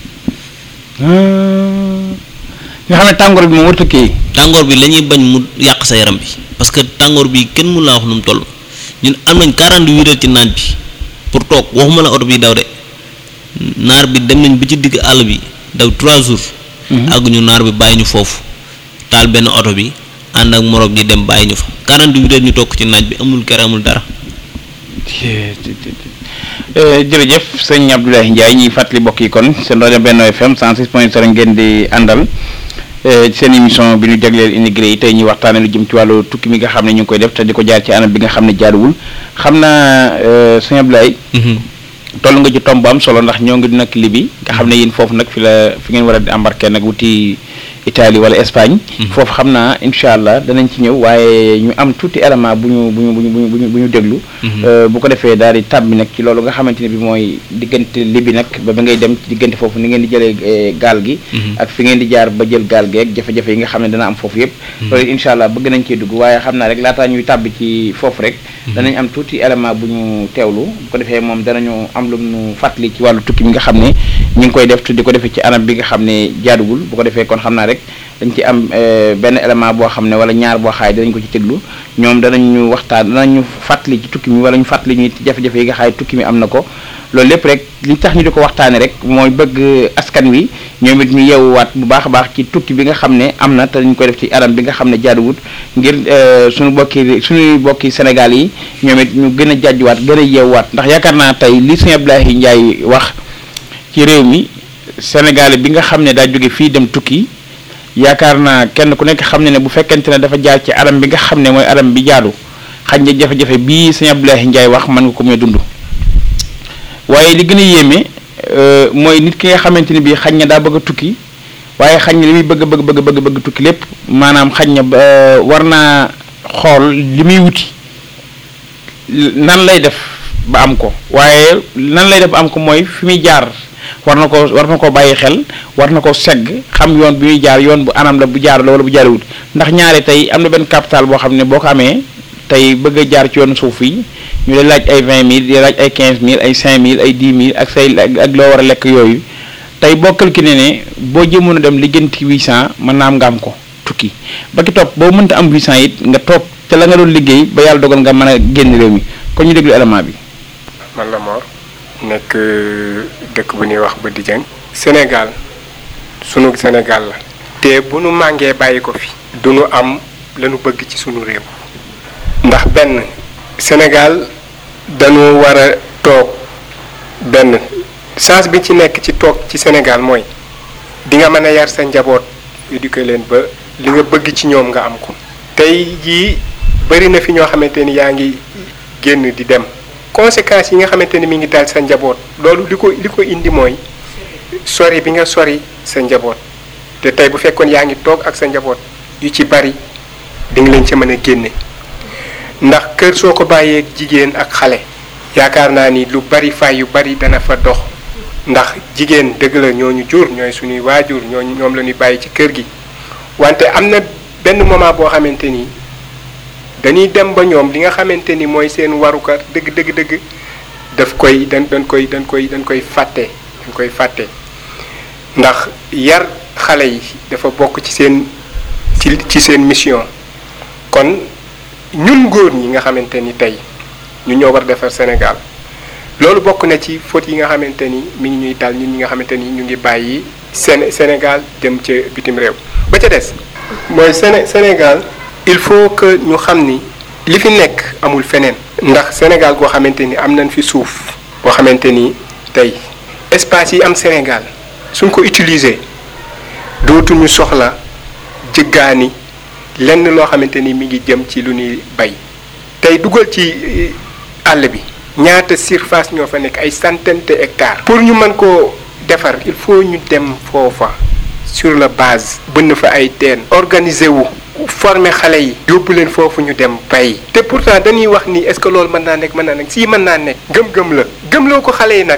nga xam ne tàngoor bi moom warut a kii tàngoor bi la ñuy bañ mu yàq sa yaram bi parce que tàngoor bi kenn mun laa wax nu mu toll ñun am nañ 48 heures ci naaj bi pour toog waxuma la oto bi daw de naar bi dem nañ ba ci digg àll bi daw 3 jours. àgg ñu naar bi bàyyi ñu foofu taal benn oto bi ànd ak moroom ji dem bàyyi ñu fa 48 heures ñu toog ci naaj bi amul kere amul dara. jërëjëf sëñ Abdoulaye Ndiaye ñuy fàttali mbokk yi kon seen rajo Benno FM 106 point 0 ngeen di àndal seen émission bi ñu jagleel immigré yi tey ñuy waxtaane lu jëm ci wàllu tukki mi nga xam ne ñu ngi koy def te di ko jaar ci anam bi nga xam ne jaaduwul xam naa sëñ Abdoulaye toll nga ci tomb bu am solo ndax ñoo ngi nag Libi nga xam ne yéen foofu nag fi la fi ngeen war a di embarquer nag wuti Italie wala Espagne. foofu xam naa incha allah danañ ci ñëw waaye ñu am tuuti élément bu ñu bu ñu bu ñu bu ñu bu ñu déglu. bu ko defee daal di tàbbi nag ci loolu nga xamante ne bi mooy diggante Libi nag ba ba ngay dem ci diggante foofu ni ngeen di jëlee gaal gi. ak fi ngeen di jaar ba jël gaal gi ak jafe-jafe yi nga xam ne dana am foofu yëpp. loolu incha allah bëgg nañ cee dugg waaye xam naa rek laataa ñuy tàbbi ci foofu rek. danañ am tuuti élément bu ñu teewlu bu ko defee moom danañu am lu ñu fàttali ci wàllu tukki mi nga xam ne ñu ngi koy def te di ko defee ci anam bi nga xam ne jaaduwul bu ko defee kon xam naa rek dañ ci am benn élément boo xam ne wala ñaar boo xaay danañ ko ci tëglu ñoom danañ ñu waxtaan danañ ñu fàttali ci tukki mi wala ñu fàttali ñu jafe-jafe yi nga xaay tukki mi am na ko loolu lépp rek li tax ñu di ko waxtaane rek mooy bëgg askan wi ñoom it ñu yeewuwaat bu baax a baax ci tukki bi nga xam ne am na te dañ koy def ci anam bi nga xam ne jaaduwut ngir suñu bokki suñuy bokki Sénégal yi ñoom it ñu gën a jàjjuwaat gën a yeewuwaat ndax yaakaar naa tey li sëñ Abdoulaye Ndiaye wax ci réew mi Sénégal bi nga xam ne daa jóge fii dem tukki yaakaar naa kenn ku nekk xam ne ne bu fekkente ne dafa jaar ci aram bi nga xam ne mooy aram bi jaadu xaj na jafe-jafe bii sëñ Abdoulaye Ndiaye wax mën nga ko muy dund waaye li gën a yéeme mooy nit ki nga xamante ne bii xaj na daa bëgg a tukki waaye xaj na li muy bëgg bëgg bëgg bëgg bëgg tukki lépp maanaam xaj na war naa xool li muy wuti nan lay def ba am ko waaye nan lay def ba am ko mooy fi muy jaar war na ko war na ko bàyyi xel war na ko segg xam yoon bi muy jaar yoon bu anam la bu jaar la wala bu jaarewut ndax ñaare tey am na benn capital boo xam ne boo ko amee tey bëgg a jaar ci yoonu suuf yi ñu lay laaj ay vingt mille di laaj ay quinze mille ay cinq mille ay dix mille ak say ak loo war a lekk yooyu tey boo calculé ne boo jëmoon a dem liggéenti huit cent mën naa am nga am ko tukki ba ki topp boo mënta am huit cent it nga toog te la nga doon liggéey ba yàlla dogal nga mën a génn réew mi kon ñu déglu élément bi. man la Mor nekk dëkk bu ñuy wax ba Dijeng Sénégal sunu Sénégal la te bu nu màngee bàyyi ko fi du nu am lañu bëgg ci sunu réew ndax benn Sénégal dañu war a toog benn chance bi ci nekk ci toog ci Sénégal mooy di nga mën a yar sa njaboot éduquer leen ba li nga bëgg ci ñoom nga am ko tey jii bari na fi ñoo xamante ni yaa ngi génn di dem conséquences yi nga xamante ni mi ngi dal sa njaboot loolu li ko li ko indi mooy sori bi nga sori sa njaboot te tey bu fekkoon yaa ngi toog ak sa njaboot yu ci bari di nga leen ci mën a génne ndax kër soo ko bàyyee jigéen ak xale yaakaar naa ni lu bari fay yu bari dana fa dox ndax jigéen dëgg la ñooñu jur ñooy suñuy waajur ñooñu ñoom la ñuy bàyyi ci kër gi wante am na benn moment boo xamante ni dañuy dem ba ñoom li nga xamante ni mooy seen waruka dëgg dëgg dëgg daf koy dañ dañ koy dañ koy dañ koy fàtte dañ koy fàtte ndax yar xale yi dafa bokk ci seen ci ci seen mission kon ñun góor ñi nga xamante ni tey ñu ñoo war defar Sénégal loolu bokk na ci faute yi nga xamante ni mi ngi ñuy dal ñun ñi nga xamante ni ñu ngi bàyyi Séné Sénégal dem ca bitim réew ba ca des mooy Séné Sénégal il faut que ñu xam ni li fi nekk amul feneen ndax Sénégal goo xamante ni am nañ fi suuf boo xamante ni tey espace yi am Sénégal suñ ko utiliser dootuñu soxla jëggaani lenn loo xamante ni mi ngi jëm ci lu ñuy bay tey dugal ci àll bi ñaata surface ñoo fa nekk ay centaine de hectares. pour ñu mën koo defar il faut ñu dem foofa sur la base bënn fa ay teen organiser wu former xale yi yóbbu leen foofu ñu dem bay te pourtant dañuy wax ni est-ce que loolu mën naa nekk mën naa nekk si mën naa nekk gëm-gëm la gëmloo ko xale yi nag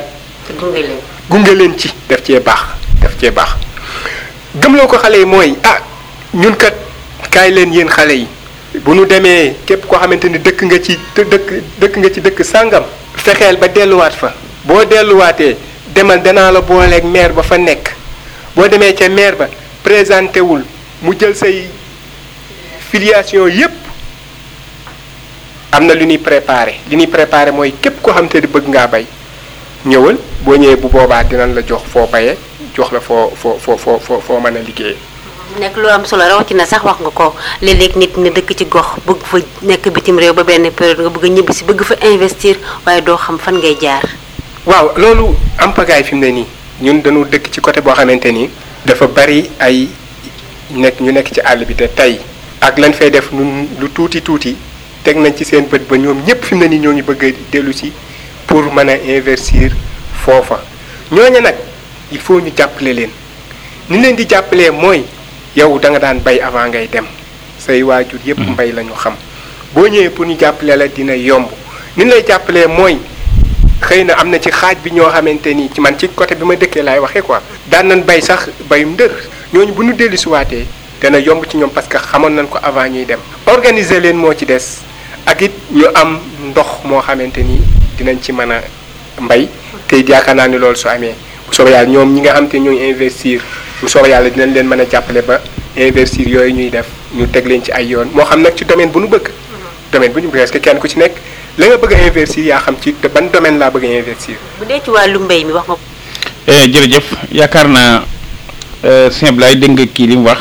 gunge leen ci def cee baax def cee baax gëmloo ko xale yi mooy ah ñun kat kaay leen yéen xale yi bu nu demee képp koo xamante ni dëkk nga ci dëkk dëkk nga ci dëkk sàngam fexeel ba delluwaat fa boo delluwaatee demal danaa la booleeg maire ba fa nekk boo demee ca maire ba présenté wul mu jël say filiation yépp am na lu ñuy préparé li ñuy préparé mooy képp koo xamante ni bëgg ngaa bay ñëwal boo ñëwee bu boobaa dinañ la jox foo bayee jox la foo foo foo foo foo foo mën a liggéeyee. nekk lu am solo rawatina sax wax nga ko léeg-léeg nit ne dëkk ci gox bëgg fa nekk bitim réew ba benn période nga bëgg a ñibbi si bëgg fa investir waaye doo xam fan ngay jaar. waaw loolu am pagaay fi mu ne nii ñun dañu dëkk ci côté boo xamante ni dafa bari ay nekk ñu nekk ci àll bi te tey ak lañ fay def nun lu tuuti tuuti teg nañ ci seen bët ba ñoom ñëpp fi mu ne nii ñoo ngi bëgg a dellu si pour mën a investir foofa ñooñu nag il faut ñu jàppale leen ni leen di jàppalee mooy. yow da nga daan bay avant ngay dem say waajur yépp mbay la ñu xam boo ñëwee pour ñu jàppale la dina yomb ni ñu lay jàppalee mooy xëy na am na ci xaaj bi ñoo xamante ni ci man ci côté bi ma dëkkee laay waxee quoi daan nañ bay sax bayum ndër ñooñu bu ñu dellu siwaatee dana yomb ci ñoom parce que xamoon nañ ko avant ñuy dem organiser leen moo ci des ak it ñu am ndox moo xamante ni dinañ ci mën a mbay te yaakaar naa ni loolu su amee bu soobee yàlla ñoom ñi nga xam te ñooy investir bu soobee yàlla dinañ leen mën a jàppale ba investir yooyu ñuy def ñu teg leen ci ay yoon moo xam nag ci domaine bu ñu bëgg. domaine bu ñu bëgg est-ce que kenn ku ci nekk la nga bëgg a investir yaa xam ci ban domaine laa bëgg a investir. bu dee ci wàllu mbéy mi wax nga ko. jërëjëf yaakaar naa sëñ Ablaye dégg nga kii li mu wax.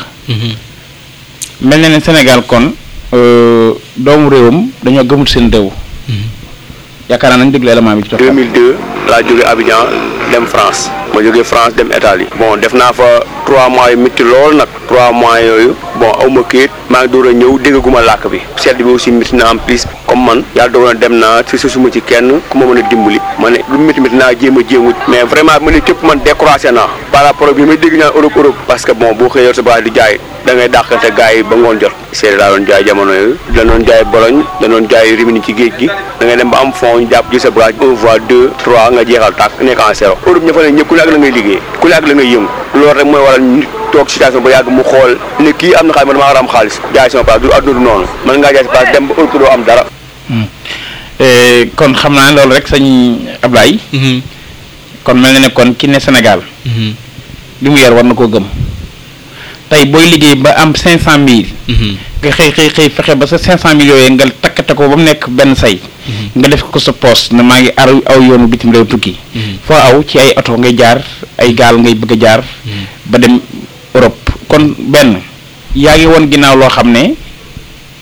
mel na ne Sénégal kon doomu réewam dañoo gëmul seen réew. yaakaar naa nañ déglu élément bi ci topp. 2002 laa jóge Abidjan dem France ma jóge France dem Italie bon def naa fa 3 mois yu métti lool nag 3 mois yooyu bon aw ma kayit maa ngi door a ñëw déggaguma làkk bi sedd bi aussi métti na en plus comme man yàlla dogal na dem naa si sa suma ci kenn ku ma mën a dimbali ma ne lu métti métti naa jéem a jéemu mais vraiment ma ne képp man découragé naa par rapport ak bi may dégg ñaan Europe Europe parce que bon boo xëyee sa baa di jaay da ngay dàqante gars yi ba ngoon jot seede daa doon jaay jamono yooyu da doon jaay Bologne da doon jaay Rimini ci géej gi da ngay dem ba am fond ñu jàpp ji sa bagage un voie deux trois nga jeexal tàkk nekk en zéro Europe ña fa ne ñëpp ku ne ak la ngay liggéey ku ne ak la ngay yëngu loolu rek mooy waral nit toog situation ba yàgg mu xool ne kii am na xaalis man damaa war a am xaalis jaay sama place du adduna du noonu mën ngaa jaay sa place dem ba Europe doo am dara kon xam naa loolu rek sëñ Ablaye kon mel na ne kon ki ne Sénégal li mu yor war na koo gëm tey booy liggéey ba am cinq cent mille nga xëy xëy xëy fexe ba sa cinq cent mille yooyu nga takkate ko ba mu nekk benn say nga def ko sa poos ne maa ngi ar aw yoonu bitim réew tukki foo aw ci ay oto ngay jaar ay gaal ngay bëgg a jaar ba dem Europe kon benn yaa ngi woon ginnaaw loo xam ne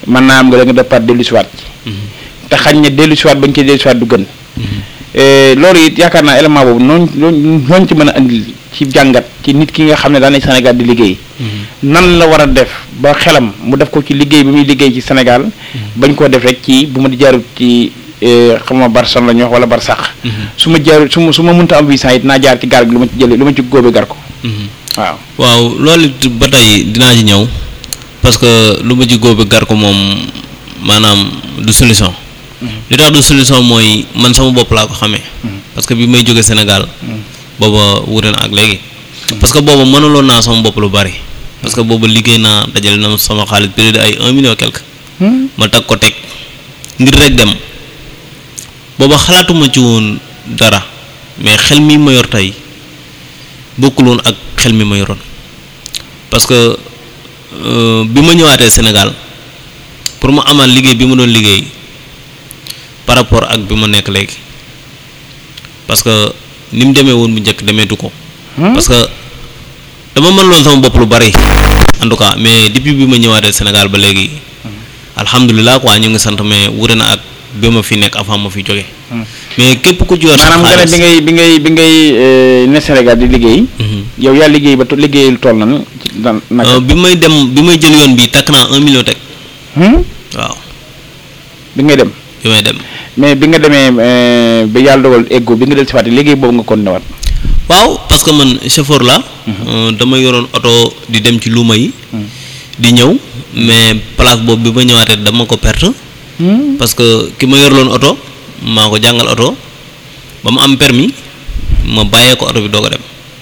mën naa am nga da nga départ dellu siwaat ci te xañ ne dellu siwaat bañ ci dellu siwaat du gën Eh, loolu it yaakaar naa élément boobu noonu noonu noonu ci mën a andi ci jàngat ci nit ki nga xam ne daan na Sénégal di liggéey nan la war a def ba xelam mu def ko ci liggéey bi muy liggéey ci Sénégal bañ koo def rek ci bu ma di jaarut ci eh, xam ma Barcelone la ñu wax wala Barsax su ma jaarut su ma su ma mënta am visa it naa jaar ci gaal gi lu ma ci jëlee lu ma ci góobe gar ko waaw waaw loolu it ba tey dinaa ci ñëw parce que lu ma ci góobe gar ko moom maanaam du solution li tax du solution mooy man sama bopp laa ko xamee parce que bi may jóge Sénégal booba wute na ak léegi parce que booba mënaloon naa sama bopp lu bari parce que booba liggéey naa dajale na sama xaalis près de ay un million quelque ma tag ko teg ngir rek dem booba xalaatuma ci woon dara mais xel mi ma yor tey bokkul woon ak xel mi ma yoroon parce que euh, bi ma ñëwaatee Sénégal pour ma amal liggéey bi ma doon liggéey par rapport ak bi ma nekk léegi parce que ni mu demee woon bu njëkk demeetu ko parce que dama mën loon sama bopp lu bari en tout cas mais depuis bi ma ñëwaatee Sénégal ba léegi alhamdulilah quoi ñu ngi sant mais wute na ak bi ma fi nekk avant ma fi jóge mais képp ku ci yor sa maanaam nga ne xaalis bi ngay bi ngay bi ngay eh, ne Sénégal di liggéey Mhm. yow yaa liggéey ba to- liggéeyal tool na ci dan naka Euh, bi may dem bi may jël yoon bi takk naa un million teg Hmm? waaw bi ngay dem bi may dem mais bi nga demee eh, ba yàlla dogal eggo bi nga del siwaat liggéey boobu nga kon newaat waaw parce que man chauffeur la euh, dama yoroon oto di dem ci luuma yi di ñëw mais place boobu bi ma ñëwaatee dama ko perte parce que ki ma yorloon oto maa ko jàngal oto ba mu am permis ma bàyyee ko oto bi doo ko dem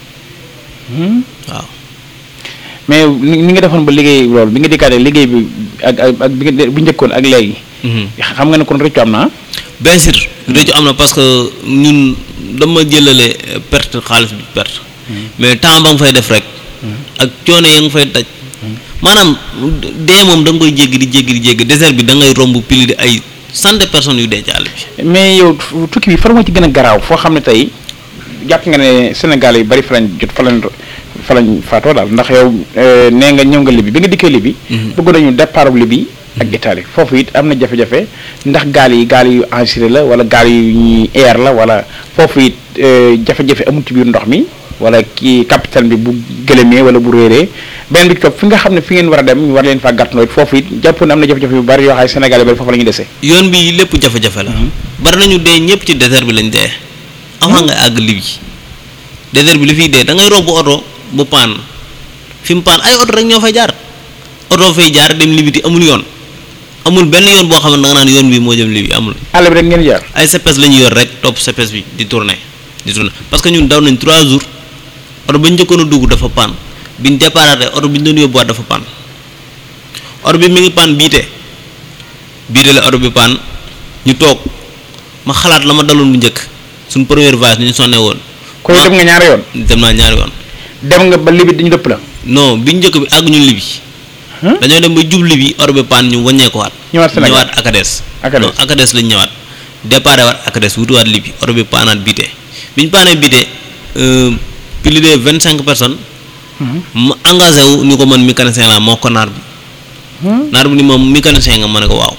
waaw mais ni ni nga defoon ba liggéey loolu bi nga dikkaatee liggéey bi ak ak ak bi nga bu njëkkoon ak léegi Mhm. xam nga ne kon rëccu am na bien sûr réccu am na parce que ñun dama jëlale euh, perte xaalis bi perte mais temps ba nga fay def rek ak coono ya nga fay daj maanaam dee moom da nga koy jéggi di jéggi di jéggi désert bi da ngay romb pili di ay cent de personnes yu dee ci àll bi mais yow tu- tukki bi far moo ci gën a garaaw foo xam ne tey jàpp nga ne Sénégal yu bari fa lañ jot fa lañ fa lañ faatoo daal ndax yow eh, nee nga ñëw nga Libi bi nga dikkee Libi bëgg nañu départ Libi ak Italie foofu it am na jafe-jafe ndax gaal yi gaal yu enregistré la wala gaal yu ñuy air la wala foofu it eh, jafe-jafe amul ci biir ndox mi wala kii capitaine bi bu gëlëmee wala bu réeree benn bi topp fi nga xam ne fi ngeen war a dem ñu war leen faa gàttandoo it foofu it jàpp ne am na jafe-jafe yu bari yoo xam ne Sénégal yu bari foofu la ñuy dese yoon bi lépp jafe-jafe la bari nañu dee ñëpp ci désert bi lañ dee avant nga àgg Libye désert bi li fiy dee da ngay romb oto bu paan fi mu paan ay oto rek ñoo fay jaar oto fay jaar dem Libye te amul yoon amul benn yoon boo xam ne da nga naan yoon bi moo jëm Libye amul àll bi rek ngeen jaar ay CPS la ñu yor rek topp CPS bi di tourner di tourner parce que ñun daw nañ trois jours oto ba ñu njëkkoon a dugg dafa paan bi ñu départé oto bi ñu doon yóbbuwaat dafa paan oto bi mi ngi paan biite biite la oto bi paan ñu toog ma xalaat la ma daloon bu njëkk suñ première voyage ni ñu sonne woon koy dem nga ñaari yoon dem naa ñaari yoon dem nga ba Libi dañu dëpp la non bi njëkk bi àgg ñu Libi Hmm? dañoo dem ba jub Libi oto bi paan ñu wàññeeku waat ñëwaat Sénégal ñëwaat Akades Akades. non Akades lañ ñëwaat déparé waat Akades wutuwaat Libi oto bi paanaat biite bi ñu paanee biite euh, plus de vingt cinq personnes ma engagé wu ni ko man mécanicien laa moo ko naar bi naar bi ni moom mécanicien nga ma ne ko waaw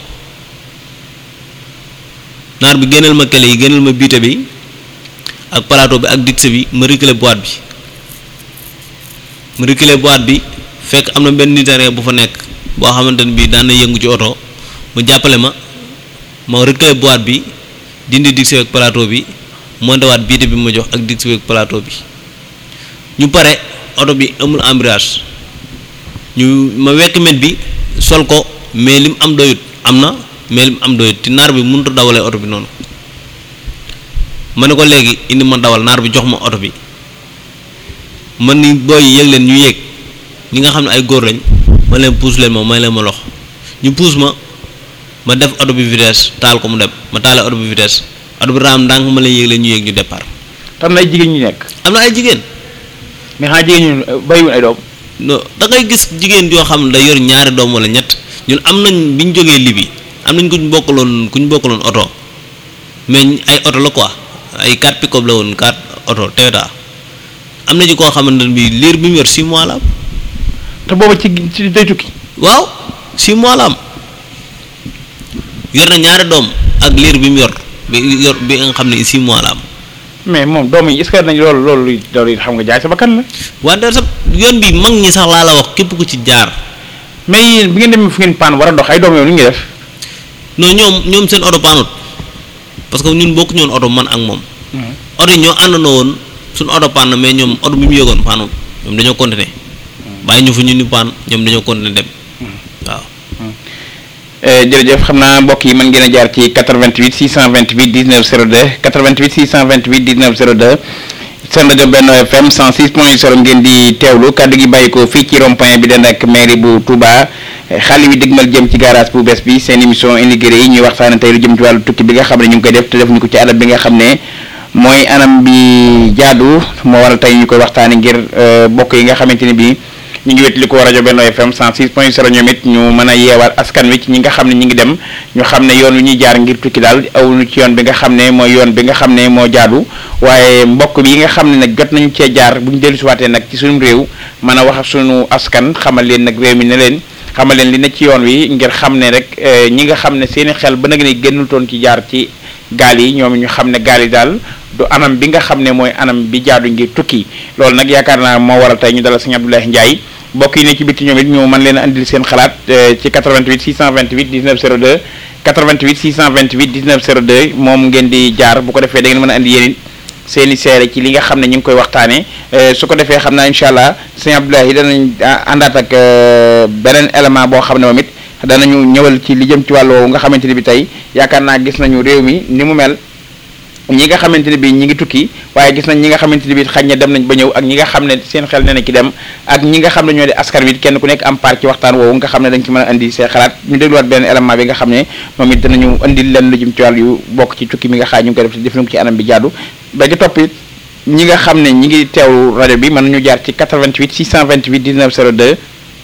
naar bi génneel ma kele yi génneel ma biite bi ak plateau bi ak dicté bi ma reculer boîte bi ma reculer boîte bi fekk am na benn nitéré bu fa nekk boo xamante ne bii daan na yëngu ci oto mu jàppale ma ma reculer boîte bi dindi dicté bi ak plateau bi monté waat biite bi ma jox ak dicté bi ak plateau bi ñu pare oto bi amul embrayage ñu ma wekk met bi sol ko mais lim am doyut am na mais lim am doyut te naar bi mënut a dawalee oto bi noonu ma ne ko léegi indi ma dawal naar bi jox ma oto bi man ni booy yéeg leen ñu yéeg ñi nga xam ne ay góor lañ ma leen puus leen ma may leen ma lox ñu puus ma ma def oto bi vitesse taal ko mu dem ma taalee oto bi vitesse oto bi raam ndànk ma leen yéeg leen ñu yéeg ñu départ tam na ay jigéen ñu nekk am na ay jigéen mais xanaa jigéen ñu bàyyiwul ay doom non da ngay gis jigéen yoo xam ne day yor ñaari doom wala ñett ñun am nañ bi ñu jógee Libi am nañ ku ñu bokkaloon ku ñu bokkaloon oto mais ay oto la quoi ay 4 pick-up la woon 4 oto Toyota am na ci koo xamante ne bii liir bi mu yor 6 mois la am te booba ci ci day tukki waaw 6 mois la am yor na ñaari doom ak liir bi mu yor bi yor bi nga xam ne six mois la am mais moom doom yi est-ce que nañ loolu loolu loolu it xam nga jaay sa bakkan la wante sax yoon bi mag ñi sax laa la wax képp ku ci jaar mais yéen bi ngeen demee fu ngeen paan war a dox ay doom yow ni ngi def non ñoom ñoom seen oto paanut parce que ñun bokk ñoon oto man ak moom oto yi ñoo àndandoo woon suñu oto paan na mais ñoom oto bi mu yëgoon paanut ñoom dañoo continuer bàyyi ñu fu ñu ni paan ñoom dañoo continuer dem waaw jërëjëf xam naa mbokk yi mën ngeen a jaar ci 88 628 19 02 88 628 19 02 seen rajo Benno FM 106 point 0 ngeen di teewlu kàddu gi bàyyi ko fii ci rond point bi den ak mairie bu Touba xale yi dëgmal jëm ci garage bu bees bi seen émission immigré yi ñuy waxtaane tey lu jëm ci wàllu tukki bi nga xam ne ñu ngi koy def te defuñu ko ci anam bi nga xam ne mooy anam bi jaadu moo waral tey ñu koy waxtaane ngir bokk yi nga xamante ne bii ñu ngi wet li ko rajo Benno FM 106 point 0 ñoom it ñu mën a yeewaat askan wi ci ñi nga xam ne ñi ngi dem ñu xam ne yoon wi ñuy jaar ngir tukki daal awuñu ci yoon bi nga xam ne mooy yoon bi nga xam ne moo jaadu waaye mbokk bi yi nga xam ne nag jot nañu cee jaar bu ñu dellu siwaatee nag ci suñu réew mën a wax ak suñu askan xamal leen nag réew mi ne leen xamal leen li ne ci yoon wi ngir xam ne rek ñi nga xam ne seeni xel ba nag ne génnul toon ci jaar ci gaal yi ñoom ñu xam ne gaal yi daal du anam bi nga xam ne mooy anam bi jaadu ngir tukki loolu nag yaakaar naa moo waral tey ñu dalal sëñ Abdoulaye Ndiaye mbokk yi ne ci bitti ñoom it ñu mën leen a andil seen xalaat ci 88 628 19 02 88 628 19 02 moom ngeen di jaar bu ko defee da ngeen mën a andi yéen it seen i seere ci li nga xam ne ñu ngi koy waxtaanee su ko defee xam naa incha allah sëñ Abdoulaye danañ àndaat ak beneen élément boo xam ne moom it danañu ñëwal ci li jëm ci wàll woowu nga xamante ni bi tey yaakaar naa gis nañu réew mi ni mu mel ñi nga xamante ne bi ñi ngi tukki waaye gis nañ ñi nga xamante ne bi xañ na dem nañ ba ñëw ak ñi nga xam ne seen xel ne na ki dem ak ñi nga xam ne ñoo di askan wi kenn ku nekk am part ci waxtaan woowu nga xam ne dañ ci mën a indi seen xalaat ñu dégluwaat benn élément bi nga xam ne moom it danañu indi leen lu jëm ci wàll yu bokk ci tukki mi nga xaaj ñu ngi koy def def nañ ko ci anam bi jaadu ba ci topp it ñi nga xam ne ñi ngi teewlu rajo bi mën nañu jaar ci 88 628 19 02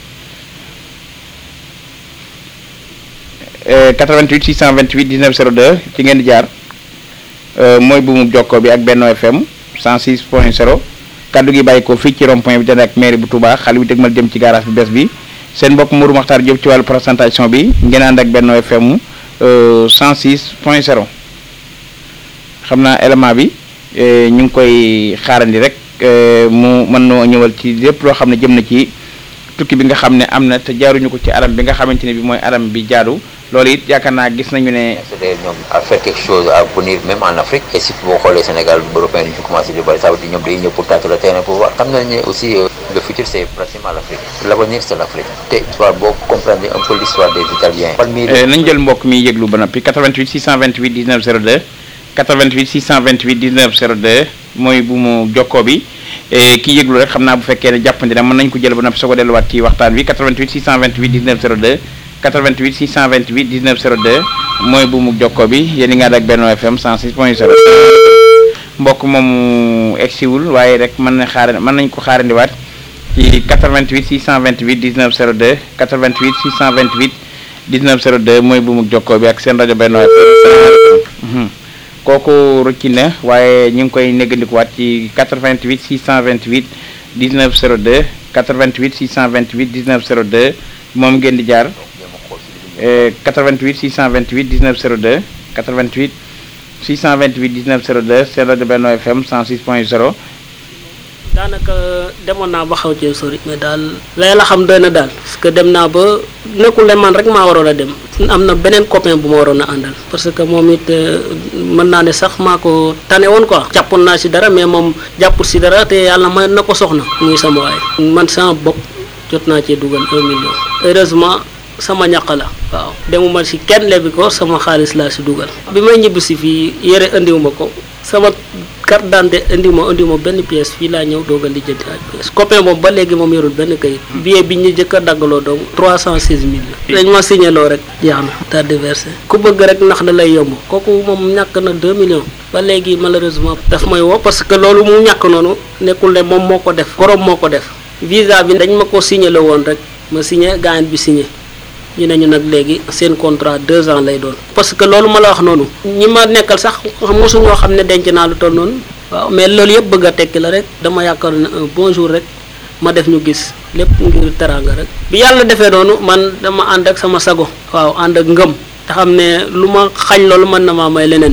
88 628 19 02 ci ngeen di jaar mooy bu mu jokkoo bi ak Benno FM 106 point 0 kaddu gi bàyyi ko fii ci rond point bi dana ak mairie bu Touba xale bi dëgmal jëm ci garage bu bees bi seen mbokk Mourou Makhtar Diop ci wàllu présentation bi ngeen ànd ak Benno FM 106 point 0 xam naa élément bi ñu ngi koy xaarandi rek mu mën noo ñëwal ci lépp loo xam ne jëm na ci tukki bi nga xam ne am na te jaaruñu ko ci aram bi nga xamante ne bi mooy aram bi jaadu loolu it yaakaar naa gis nañu ne c'est ñoom à faire quelque chose à venir même en Afrique et si boo xoolee Sénégal européen yi ñu commencé di bari ça veut dire ñoom day ñëw pour tâter le terrain pour voir xam nañ ne aussi le futur c'est pratiquement l'Afrique l'avenir c'est l'Afrique te histoire boo comprendre un peu l'histoire des Italiens nañ jël mbokk mi yëglu ba noppi 88 628 19 02 88 628 19 02 mooy bu mu jokkoo bi kii yëglu rek xam naa bu fekkee ne jàppandi na mën nañ ko jël ba noppi soo ko delluwaat ci waxtaan bi 88 628 19 02 88 628 19 02 mooy bu mu jokkoo bi yéen i nga ànd ak Benno FM 106 point 0 mbokk moomu egsiwul waaye rek mën na xaar mën nañ ko xaarandiwaat ci 88 628 19 02 88 628 19 02 mooy bu mu jokkoo bi ak seen rajo Benno FM kooku rëcci na waaye ñu ngi koy néggandikuwaat ci 88 628 19 02 88 628 19 02 moom ngeen di jaar 88 628 19 02 88 628 19 02 seen rajo Benno FM 106 point 0 daanaka demoon naa ba xaw cee sori mais daal lay la xam doy na daal parce que dem naa ba nekkul ne man rek maa waroon a dem am na beneen copain bu ma waroon a àndal parce que moom it mën naa ne sax maa ko tane woon quoi jàppoon naa si dara mais moom jàppul si dara te yàlla may na ko soxna muy sama waay man sama bopp jot naa cee dugal un million heureusement sama ñaq la waaw demuma si kenn lebi ko sama xaalis laa si dugal bi may ñibbi si fii yére indiwuma ko sama carte d'identité indiwuma indiwuma benn pièce fii laa ñëw doog a lijjanti ay pièce copain moom ba léegi moom yorul benn kayit billet bi ñu jëkk a daggaloo doom trois cent seize mille la dañ ma signaloo rek jeex na daal di versé ku bëgg rek ndax da lay yomb kooku moom ñàkk na deux millions ba léegi malheureusement daf may woo parce que loolu mu ñàkk noonu nekkul ne moom moo ko def borom moo ko def visa bi dañ ma ko signalé woon rek ma signé gaañ bi signé ñu ne ñu nag léegi seen contrat deux ans lay doon parce que loolu ma la wax noonu ñi ma nekkal sax mosu ñoo xam ne denc naa lu toll noonu waaw mais loolu yëpp bëgg a tekki la rek dama yaakaar ne un bon jour rek ma def ñu gis lépp ngir teraanga rek bi yàlla defee noonu man dama ànd ak sama sago waaw ànd ak ngëm te xam ne lu ma xañ loolu mën na maa may leneen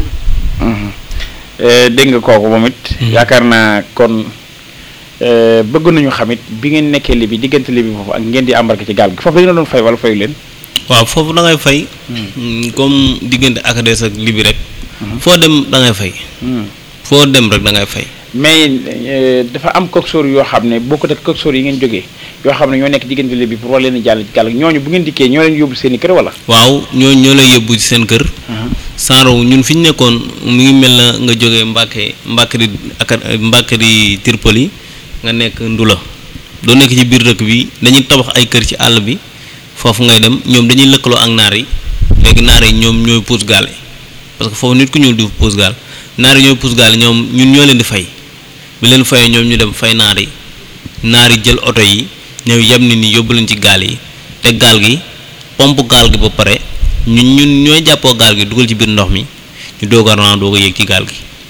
Eh, dégg nga kooku moom it. yaakaar naa kon eh, bëgg nañu xamit bi ngeen nekkee Libi diggante Libi foofu ak ngeen di embarqué ci gaal gi foofu dañu la doon fay wala fayu leen. waaw foofu da ngay fay mm, comme diggante Akades ak Libi rek foo dem da ngay fay foo dem rek da ngay fay mais eh, dafa am coxeur yoo xam ne bokkut ak coxeur yi ngeen jógee yoo xam ne ñoo nekk diggante Libi pour war leen a jàll ci gaal gi ñooñu bu ngeen dikkee ñoo leen yóbbu seen i kër wala. waaw ñoo ñoo lay yóbbu ci seen kër sanro ñun fi ñu nekkoon mu ngi mel na nga jógee Mbàkke Mbàkkari ak Mbàkkari Tirpoli nga nekk Ndula doo nekk ci biir dëkk bi dañuy tabax ay kër ci àll bi foofu ngay dem ñoom dañuy lëkkaloo ak naar yi léegi naar yi ñoom ñooy puus gaal yi parce que foofu nit ku ñuul di puus gaal naar yi ñooy puus gaal yi ñoom ñun ñoo leen di fay bi leen fayee ñoom ñu dem fay naar yi naar yi jël oto yi ñëw yem ni ni yóbbu leen ci gaal yi te gaal gi pompe gaal gi ba pare ñun ñun ñooy jàppoo gaal gi dugal ci biir ndox mi ñu doog a ran doog a yéeg ci gaal gi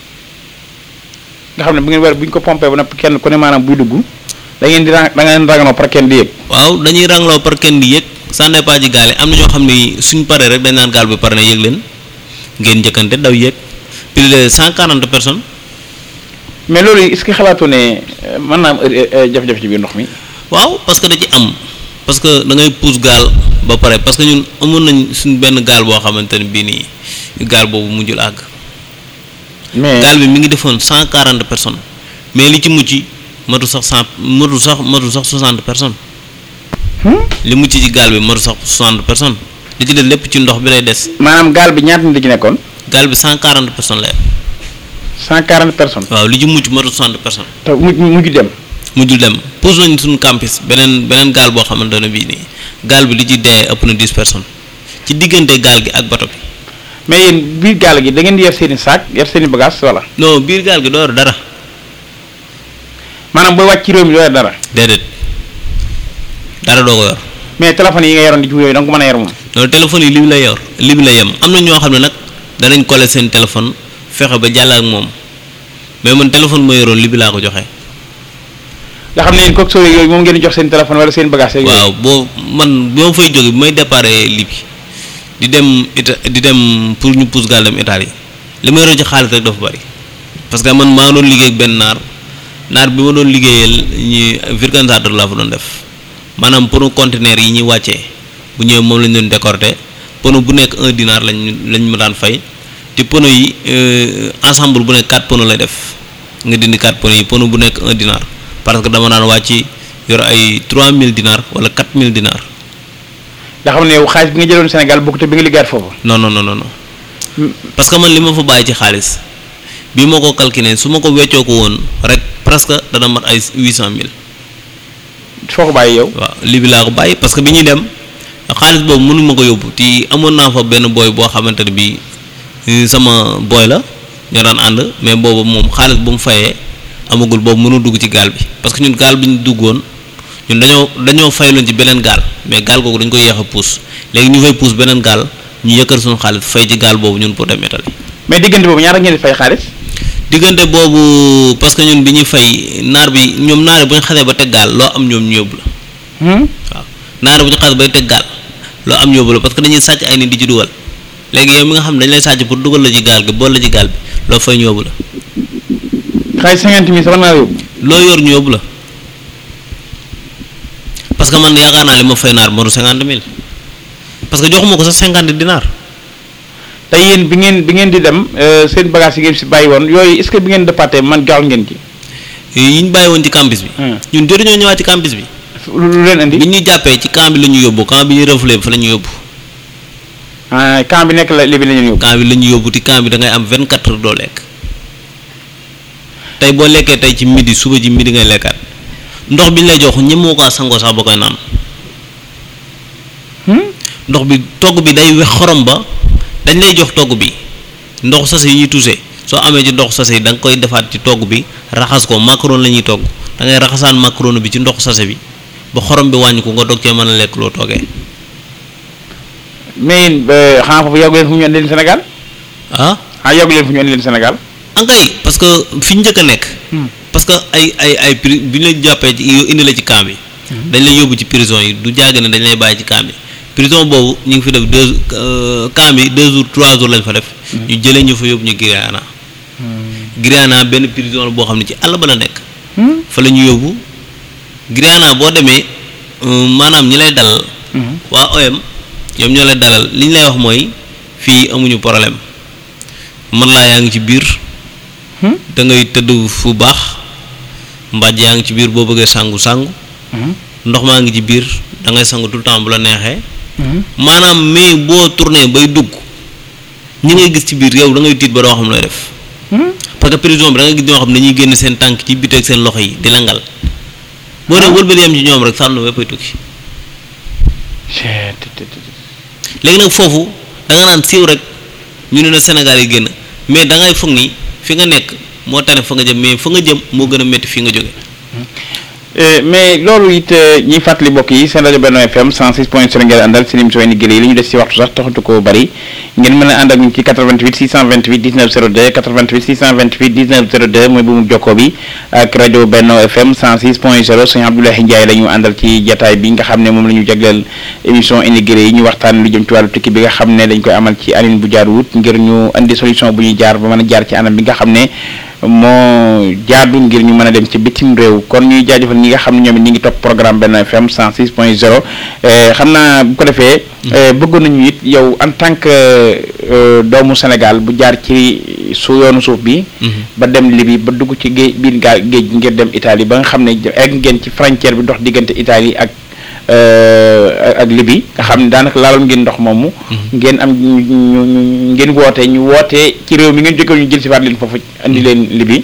nga xam ne bu ngeen war bu ñu ko pompé ba noppi kenn ku ne maanaam buy dugg da ngeen di ra da ngeen raganoo par kenn di yëg. waaw dañuy rangloo par kenn di yéeg ça dépend ci gaal yi am na ñoo xam ne suñ paree rek dañ naan gaal bi pare na yéeg leen ngeen njëkkante daw yéeg plus de cent quarante personnes mais loolu est-ce que xalaatoo ne eh, mën naa am eh, eh, jafe-jafe ci biir ndox mi. waaw parce que da ci am parce que da ngay pousse gaal ba pare parce que ñun amoon nañ suñ benn gaal boo xamante ne bii nii gaal boobu mujjul àgg mais gaal bi mi ngi defoon cent quarante personnes mais li ci mucc matu sax cent matu sax matu sax soixante personnes li mucc ci gaal bi matu sax soixante personnes li ci des lépp ci ndox bi lay des maanaam gaal bi ñaata nit la ci nekkoon. gaal bi cent quarante personnes lay cent quarante personnes. waaw li ci mucc matu soixante personnes te mujj mujj dem. mujjul dem pousse nañ suñu campus beneen beneen gaal boo xamante ne bii nii gaal bi li ci dee ëpp na dix personnes ci diggante gaal gi ak bato bi mais yéen biir gaal gi da ngeen di yor seen i saak yor seen i bagages wala. non biir gaal gi doo yor dara maanaam booy wàcc ci réew mi doo yor dara. déedéet dara doo ko yor mais téléphone yi nga yoroon di ci yooyu da nga ko mën a yor moom. loolu téléphone yi li bi lay yor li bi lay yem am na ñoo xam ne nag danañ coller seen téléphone fexe ba jàll ak moom mais man téléphone ma yoroon li bi laa ko joxe. nga xam ne yéen kooku sooy yooyu moom ngeen di jox seen téléphone wala seen bagages yeeg yooyu. waaw boo man bi ma fay jóge bi may déparé Libye di dem Ita di dem pour ñu pousse gaal dem Italie li ma yoroon ci xaalis rek dafa bari parce que man maa ngi doon liggéey ak benn naar naar bi ma doon liggéeyal ñi vulcanisateur laa fa doon def maanaam pour conteneur yi ñuy wàccee bu ñëwee moom lañ doon décorté pono bu nekk un dinar lañ lañ ma daan fay te pono yi euh, ensemble bu nekk quatre pono lay def nga dindi quatre pono yi pono bu nekk un dinar parce que dama daan wàcc yor ay 3000 dinar wala 4000 dinar nga xam ne yow xaalis bi nga jëloon Sénégal bokkut ak bi nga liggéeyaat foofu. non non non non non parce que man li ma fa bàyyi ci xaalis bi ma ko calculé su ma ko weccoo ko woon rek presque dana mat ay 800000 foo ko bàyyi yow. waaw lii bi laa ko bàyyi parce que bi ñuy dem xaalis boobu mënu ma ko yóbbu ti amoon naa fa benn booy boo xamante ne bii eh, sama booy la ñoo daan ànd mais boobu moom xaalis bu mu fayee amagul boobu mënu dugg ci gaal bi parce que ñun gaal bi ñu duggoon ñun dañoo dañoo fayloon ci beneen gaal mais gaal googu dañ ko yéex a puus léegi ñu fay puus beneen gaal ñu yëkkal suñu xaalis fay ci gaal boobu ñun pour dem Italie mais diggante boobu ñaata ngeen di fay xaalis. diggante boobu parce que ñun bi ñuy fay naar bi ñoom naar yi bu ñu xasee ba teg gaal loo am ñoom ñu yóbbu la waaw naar bu ñu xas bay teg gaal loo am ñu yóbbu la parce que dañuy sàcc ay nit di ci dugal léegi yow mi nga xam ne dañ lay sàcc pour dugal la ci gaal gi bool la ci gaal bi loo fay ñu yóbbu la xaalis cinquante mille sama naa yóbbu. loo yor ñu yóbbu la parce que man yaakaar naa li ma fay naar moru cinquante mille parce que joxuma ko sax cinquante dinaar te yéen bi ngeen bi ngeen di dem euh, seen bagages yi ngeen si bàyyi woon yooyu est-ce que bi ngeen départé man jox ngeen ci. yi ñu bàyyi woon ci campus bi ñun jotuñoo ñëwaat ci campus bi lu lu leen indi. bi ñuy jàppee ci camp bi la ñu yóbbu camp bi ñu reflé fa la ñu yóbbu ah camp bi nekk la li bi la ñu yóbbu. camp bi la ñu yóbbu ti camp bi da ngay am 24 heures doo lekk tey boo lekkee tey ci midi suba ci midi ngay lekkaat ndox bi ñu lay jox ñemoo ko sangoo sax ba koy naan ndox bi togg bi day wex xorom ba dañ lay jox togg bi ndox sase yi ñuy touché soo amee ci ndox sase yi da nga koy defaat ci togg bi raxas ko macaron la ñuy togg da ngay raxasaan macaron bi ci ndox sase bi ba xorom bi wàññi ko nga dog cee mën a lekk loo toggee mais yéen euh, xanaa foofu yàggu leen fu ñu andi leen Sénégal ah ah yàggu leen fu ñu andi leen Sénégal. ankay parce que fi ñu njëkk a nekk parce que ay ay ay pri bi ñu la jàppee ci indi la ci camp bi dañ lay yóbbu ci prison yi du jàgg ne dañ lay bàyyi ci camp bi prison boobu ñu ngi fi def deux euh, camp bi deux jours trois jours lañ fa def ñu jëlee ñu fa yóbbu ñu Guyana Guyana benn prison la boo xam ne ci àll ba la nekk fa la ñu yóbbu Guyana boo demee euh, maanaam ñi lay dalal waa OM ñoom ñoo lay dalal li ñu lay wax mooy fii amuñu problème man laa yaa ngi ci biir da ngay tëdd fu baax mbàjj yaa ngi ci biir boo bëggee sangu sangu ndox maa ngi ci biir da ngay sangu tout le temps bu la neexee maanaam mais boo tourné bay dugg ñi ngay gis ci biir yow da ngay tiit ba doo xam looy def parce que prison bi da ngay gis ñoo xam ne dañuy génn seen tànk ci biteeg seen loxo yi di langal boo dee wëlbali yam ci ñoom rek sànnu wéppay tukki léegi nag foofu da nga naan siiw rek ñu ne na Sénégal yi génn mais da ngay foog ni fi nga nekk moo tane fa nga jëm mais fa nga jëm moo gën a métti fi nga jóge Eh, mais loolu it eh, ñuy fàttali mbokk yi seen rajo Benno FM 106 point 0 ngeen àndal seen émission yi liggéey yi li ñu des ci waxtu sax taxatu ko bari ngeen mën a ànd ak ñu ci 88 628 19 02 88 628 19 02 mooy bu mu jokkoo bi ak rajo Benno FM 106 point 0 sëñ Abdoulaye Ndiaye la ñu àndal ci jataay bi nga xam ne moom la ñu jagleel émission immigré yi ñu waxtaan lu jëm ci wàllu tukki bi nga xam ne dañ koy amal ci anine bu jaar wut ngir ñu indi solution bu ñuy jaar ba mën a jaar ci anam bi nga xam ne moo jaadu ngir ñu mën a dem ci bitim réew kon ñuy jaajëfal ñi nga xam ne ñoom it ñi ngi topp programme Benno FM 106 point 0 xam naa bu ko defee bëggoon nañu it yow en tant que euh, doomu Sénégal bu jaar ci su yoonu suuf bi ba dem Libye ba dugg ci géej biir gaa géej gi ngir dem Italie ba nga xam ne egg ngeen ci frontière bi dox diggante Italie ak euh, ak Libye nga xam ne daanaka laaloon ngeen ndox moomu ngeen am ñu ñu ñu- ngeen woote ñu woote ci réew mi ngeen jóge ñu jël si waat leen foofu andi leen Libye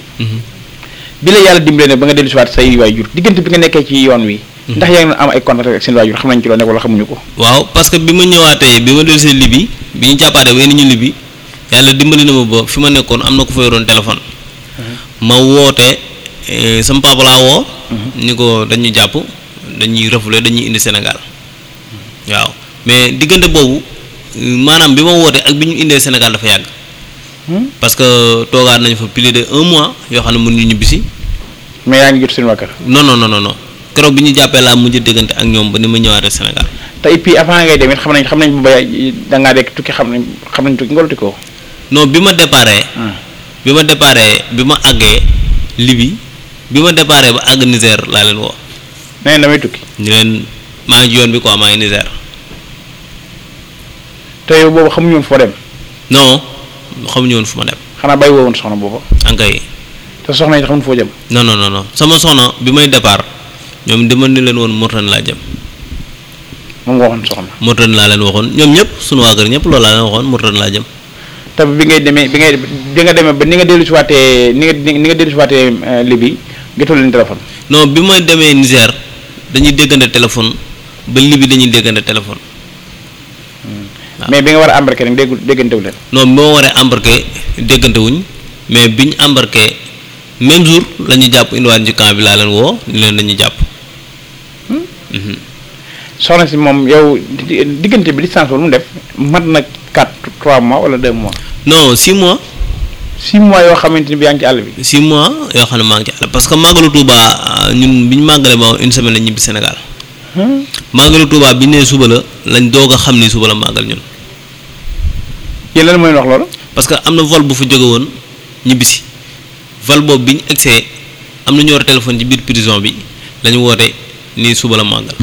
bi la yàlla dimbale ne ba nga dellu si waat say waajur diggante bi nga nekkee ci yoon wi ndax yaa ngi am ay contact ak seen waajur xam nañ ci loo nekk wala xamuñu ko waaw parce que bi ma ñëwaatee bi ma dellusee Libi bi ñu jàppaatee ba ñu Libi yàlla dimbali na ma ba fi ma nekkoon am na ku fa yoroon téléphone ma woote eh, sama papa laa woo ni ko dañuy jàpp dañuy refoulé dañuy indi Sénégal waaw mais diggante boobu euh, maanaam bi ma wootee ak bi ñu indee Sénégal dafa yàgg parce que toogaat nañu fa plus de un mois yoo xam ne mënuñu ñibbisi mais yaa ngi jot seen waa kër non non non non non keroog bi ñu jàppee laa mujj déggante ak ñoom ba ni ma ñëwaatee Sénégal te et puis avant ngay dem it xam nañ xam nañ bu ba da ngaa dekk tukki xam nañ xam nañ tukki nga tukki ko non bi ma déparé bi ma déparé bi ma àggee Libi bi ma déparé ba àgg Niger laa leen woo nee na damay tukki ñu leen maa ngi ci yoon bi quoi maa ngi Niger te yow boobu xamuñu woon foo dem non xamuñu woon fu ma dem xanaa bàyyi woo woon soxna boobu ankay te soxna yi xamuñ foo jëm non non non non sama soxna bi may départ ñoom dama ni leen woon Mauritanie laa jëm moom nga waxoon soxna Mauritanie laa leen waxoon ñoom ñëpp sunu waa kër ñëpp loolu laa leen waxoon Mauritanie laa jëm te bi ngay demee bi ngay bi nga demee ba ni nga dellu si waatee ni nga ni nga dellu si waatee Libye jotoo leen téléphone non bi may demee Niger dañuy déggante téléphone ba Libi dañuy déggante téléphone waaw. mais bi nga war a embarqué nag déggu déggantewu leen non bi ma waree embarqué déggante wuñ mais bi ñu embarqué même jour la ñu jàpp indiwaat ci camp bi laa leen woo ni leen dañuy jàpp Mhm. soxna si moom yow di- diggante bi distance boobu mu def mat na 4 3 mois wala 2 mois non six mois 6 mois yoo xamante ni bi yaa ngi ci àll bi six mois yoo xam ne maa ngi ci àll parce que màggalu Touba ah, ñun bi ñu màggalee ba une semaine la ñibbi Sénégal màggalu Touba bi ñu nee suba la lañ doog a xam ni suba la màggal ñun yéen lan mooy wax loolu parce que am na vol bu fa jóge woon ñibbisi vol boobu bi ñu egsee am na ñu war a téléphone ci biir prison bi la ñu woote ni suba la màggal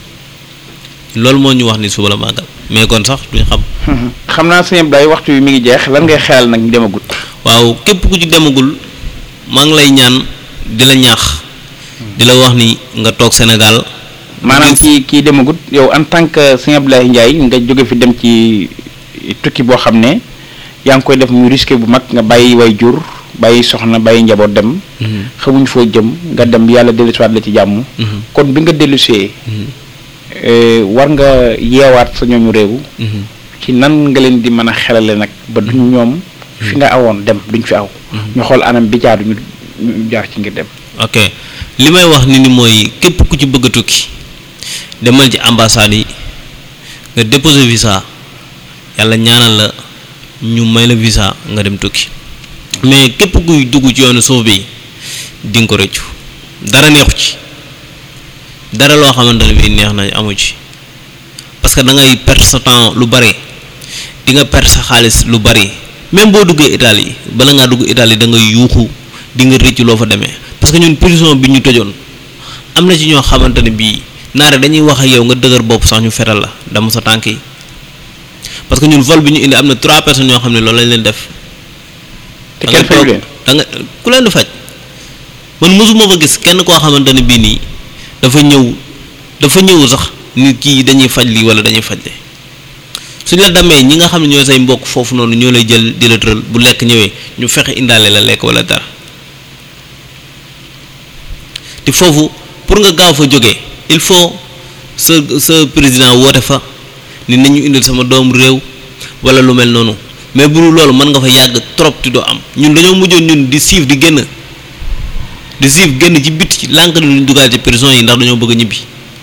loolu moo ñu wax ni suba la màggal mais kon sax duñ xam xam naa sëñ Abdoulaye waxtu wi mi ngi jeex lan ngay xelal nag ñu demagut waaw képp ku ci demagul maa ngi lay ñaan di la ñaax di la wax ni nga toog Sénégal maanaam kii kii demagut yow en tant que sëñ Abdoulaye Ndiaye nga jóge fi dem ci tukki boo xam ne yaa ngi koy def muy risque bu mag nga bàyyi way jur bàyyi soxna bàyyi njaboot dem xamuñ foo jëm nga dem yàlla dellusiwaat la ci jàmm kon bi nga dellusee eh, war nga yeewaat sa ñooñu réew ci nan nga leen di mën a xelale nag ba duñ ñoom fi nga awoon dem duñ fi aw ñu xool anam bi jaadu ñu ñu jaar ci ngir dem ok li may wax ni ni mooy képp ku ci bëgg a tukki demal ci ambassade yi nga déposer visa yàlla ñaanal la ñu may la visa nga dem tukki mais képp kuy dugg ci yoonu suuf bi di nga ko rëccu dara neexu ci dara loo xamante ne bii neex na amu ci parce que da ngay perdre sa temps lu bari di nga perdre sa xaalis lu bari même boo duggee Italie bala ngaa dugg Italie da ngay yuuxu di nga rëcc loo fa demee parce que ñun prison bi ñu tëjoon am na ci ñoo xamante ne bii naare dañuy wax ak yow nga dëgër bopp sax ñu fetal la dama sa tànk yi parce que ñun vol bi ñu indi am na trois personnes ñoo xam ne loolu lañ leen def. te kenn faju leen da nga ku leen di faj man mosuma fa gis kenn koo xamante ne bii nii dafa ñëw dafa ñëw sax nit kii dañuy faj lii wala dañuy faj le suñ la demee ñi nga xam ne ñooy say mbokk foofu noonu ñoo lay jël di la tëral bu lekk ñëwee ñu fexe indaale la lekk wala dara te foofu pour nga gaaw fa jógee il faut sa sa président woote fa ni nañu indil sama doomu réew wala lu mel noonu mais bu dul loolu mën nga fa yàgg trop ti doo am ñun dañoo mujjoon ñun di siif di génn di siif génn ci bit ci lànk ni luñ dugal ci prison yi ndax dañoo bëgg a ñibbi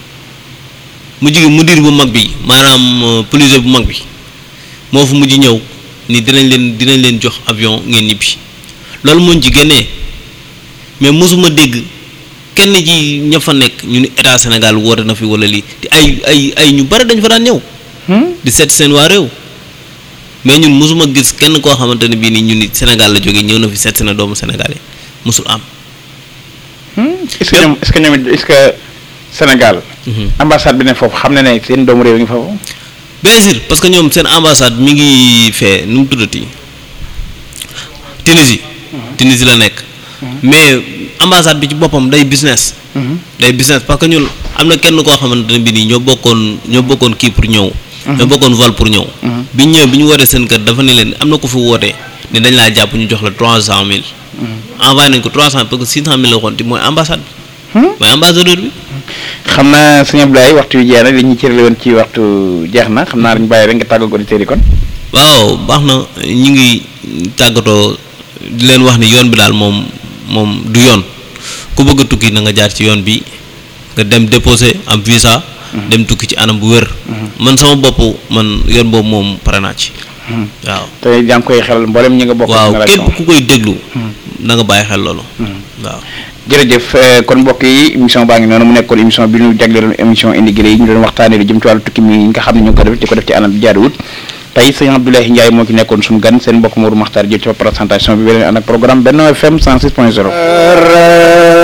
mujj gi mudir bu mag bi maanaam police bu mag bi moo fu mujj ñëw ni dinañ leen dinañ leen jox avion ngeen ñibbi loolu mooñ ci génnee mais mosuma dégg kenn ji ña fa nekk ñu ni état Sénégal woote na fi wala lii te ay ay ay ñu bari dañ fa daan ñëw di seet seen waa réew mais ñun mosuma gis kenn koo xamante ne bii nii ñun ni Sénégal la jógee ñëw na fi seet na doomu Sénégal yi mosul am est-ce que ñoom est-ce que ñoom est-ce que Sénégal ambassade bi ne foofu xam na ne seen doomu réew ngi foofu bien sûr parce que ñoom seen ambassade mi ngi fee nu mu tuddati Tunisie Tunisie la nekk mais ambassade bi ci boppam day business day business parce que ñun am na kenn koo xamante ne bi nii ñoo bokkoon ñoo bokkoon kii pour ñëw ñoo bokkoon vol pour ñëw bi ñu ñëwee bi ñu wootee seen kër dafa ne leen am na ko fi wootee ne dañ laa jàpp ñu jox la trois cent mille envoyé nañ ko trois cent parce que six cent mille la waxoon te mooy ambassade bi mooy ambassadeur bi xam naa sëñ Abdoulaye waxtu wi jeex na li ñu cërale woon ci waxtu jeex na xam naa dañu bàyyi rek nga tàggatoo auditeurs yi kon waaw baax na ñu ngi tàggatoo di leen wax ni yoon bi daal moom moom du yoon ku bëgg a tukki na nga jaar ci yoon bi nga dem déposer am visa dem tukki ci anam bu wér man sama bopp man yoon boobu moom pare naa ci waaw te yaa ngi koy xelal mboolem ñi nga bokk waaw génération képp ku koy déglu na nga bàyyi xel loolu waaw jërëjëf eh, kon mbokk yi émission baa ngi noonu mu nekkoon émission bi ñu jagleeloon émission immigré yi ñu doon waxtaanee lu jëm ci wàllu tukki mi nga xam ne ñu ngi ko def di ko def ci anam bi jaaduwut tey sëñ Abdoulaye Ndiaye moo ci nekkoon suñu gan seen mbokk Mourou Makhtar jël ci présentation bi beneen ànd ak programme Benno FM 106 point 0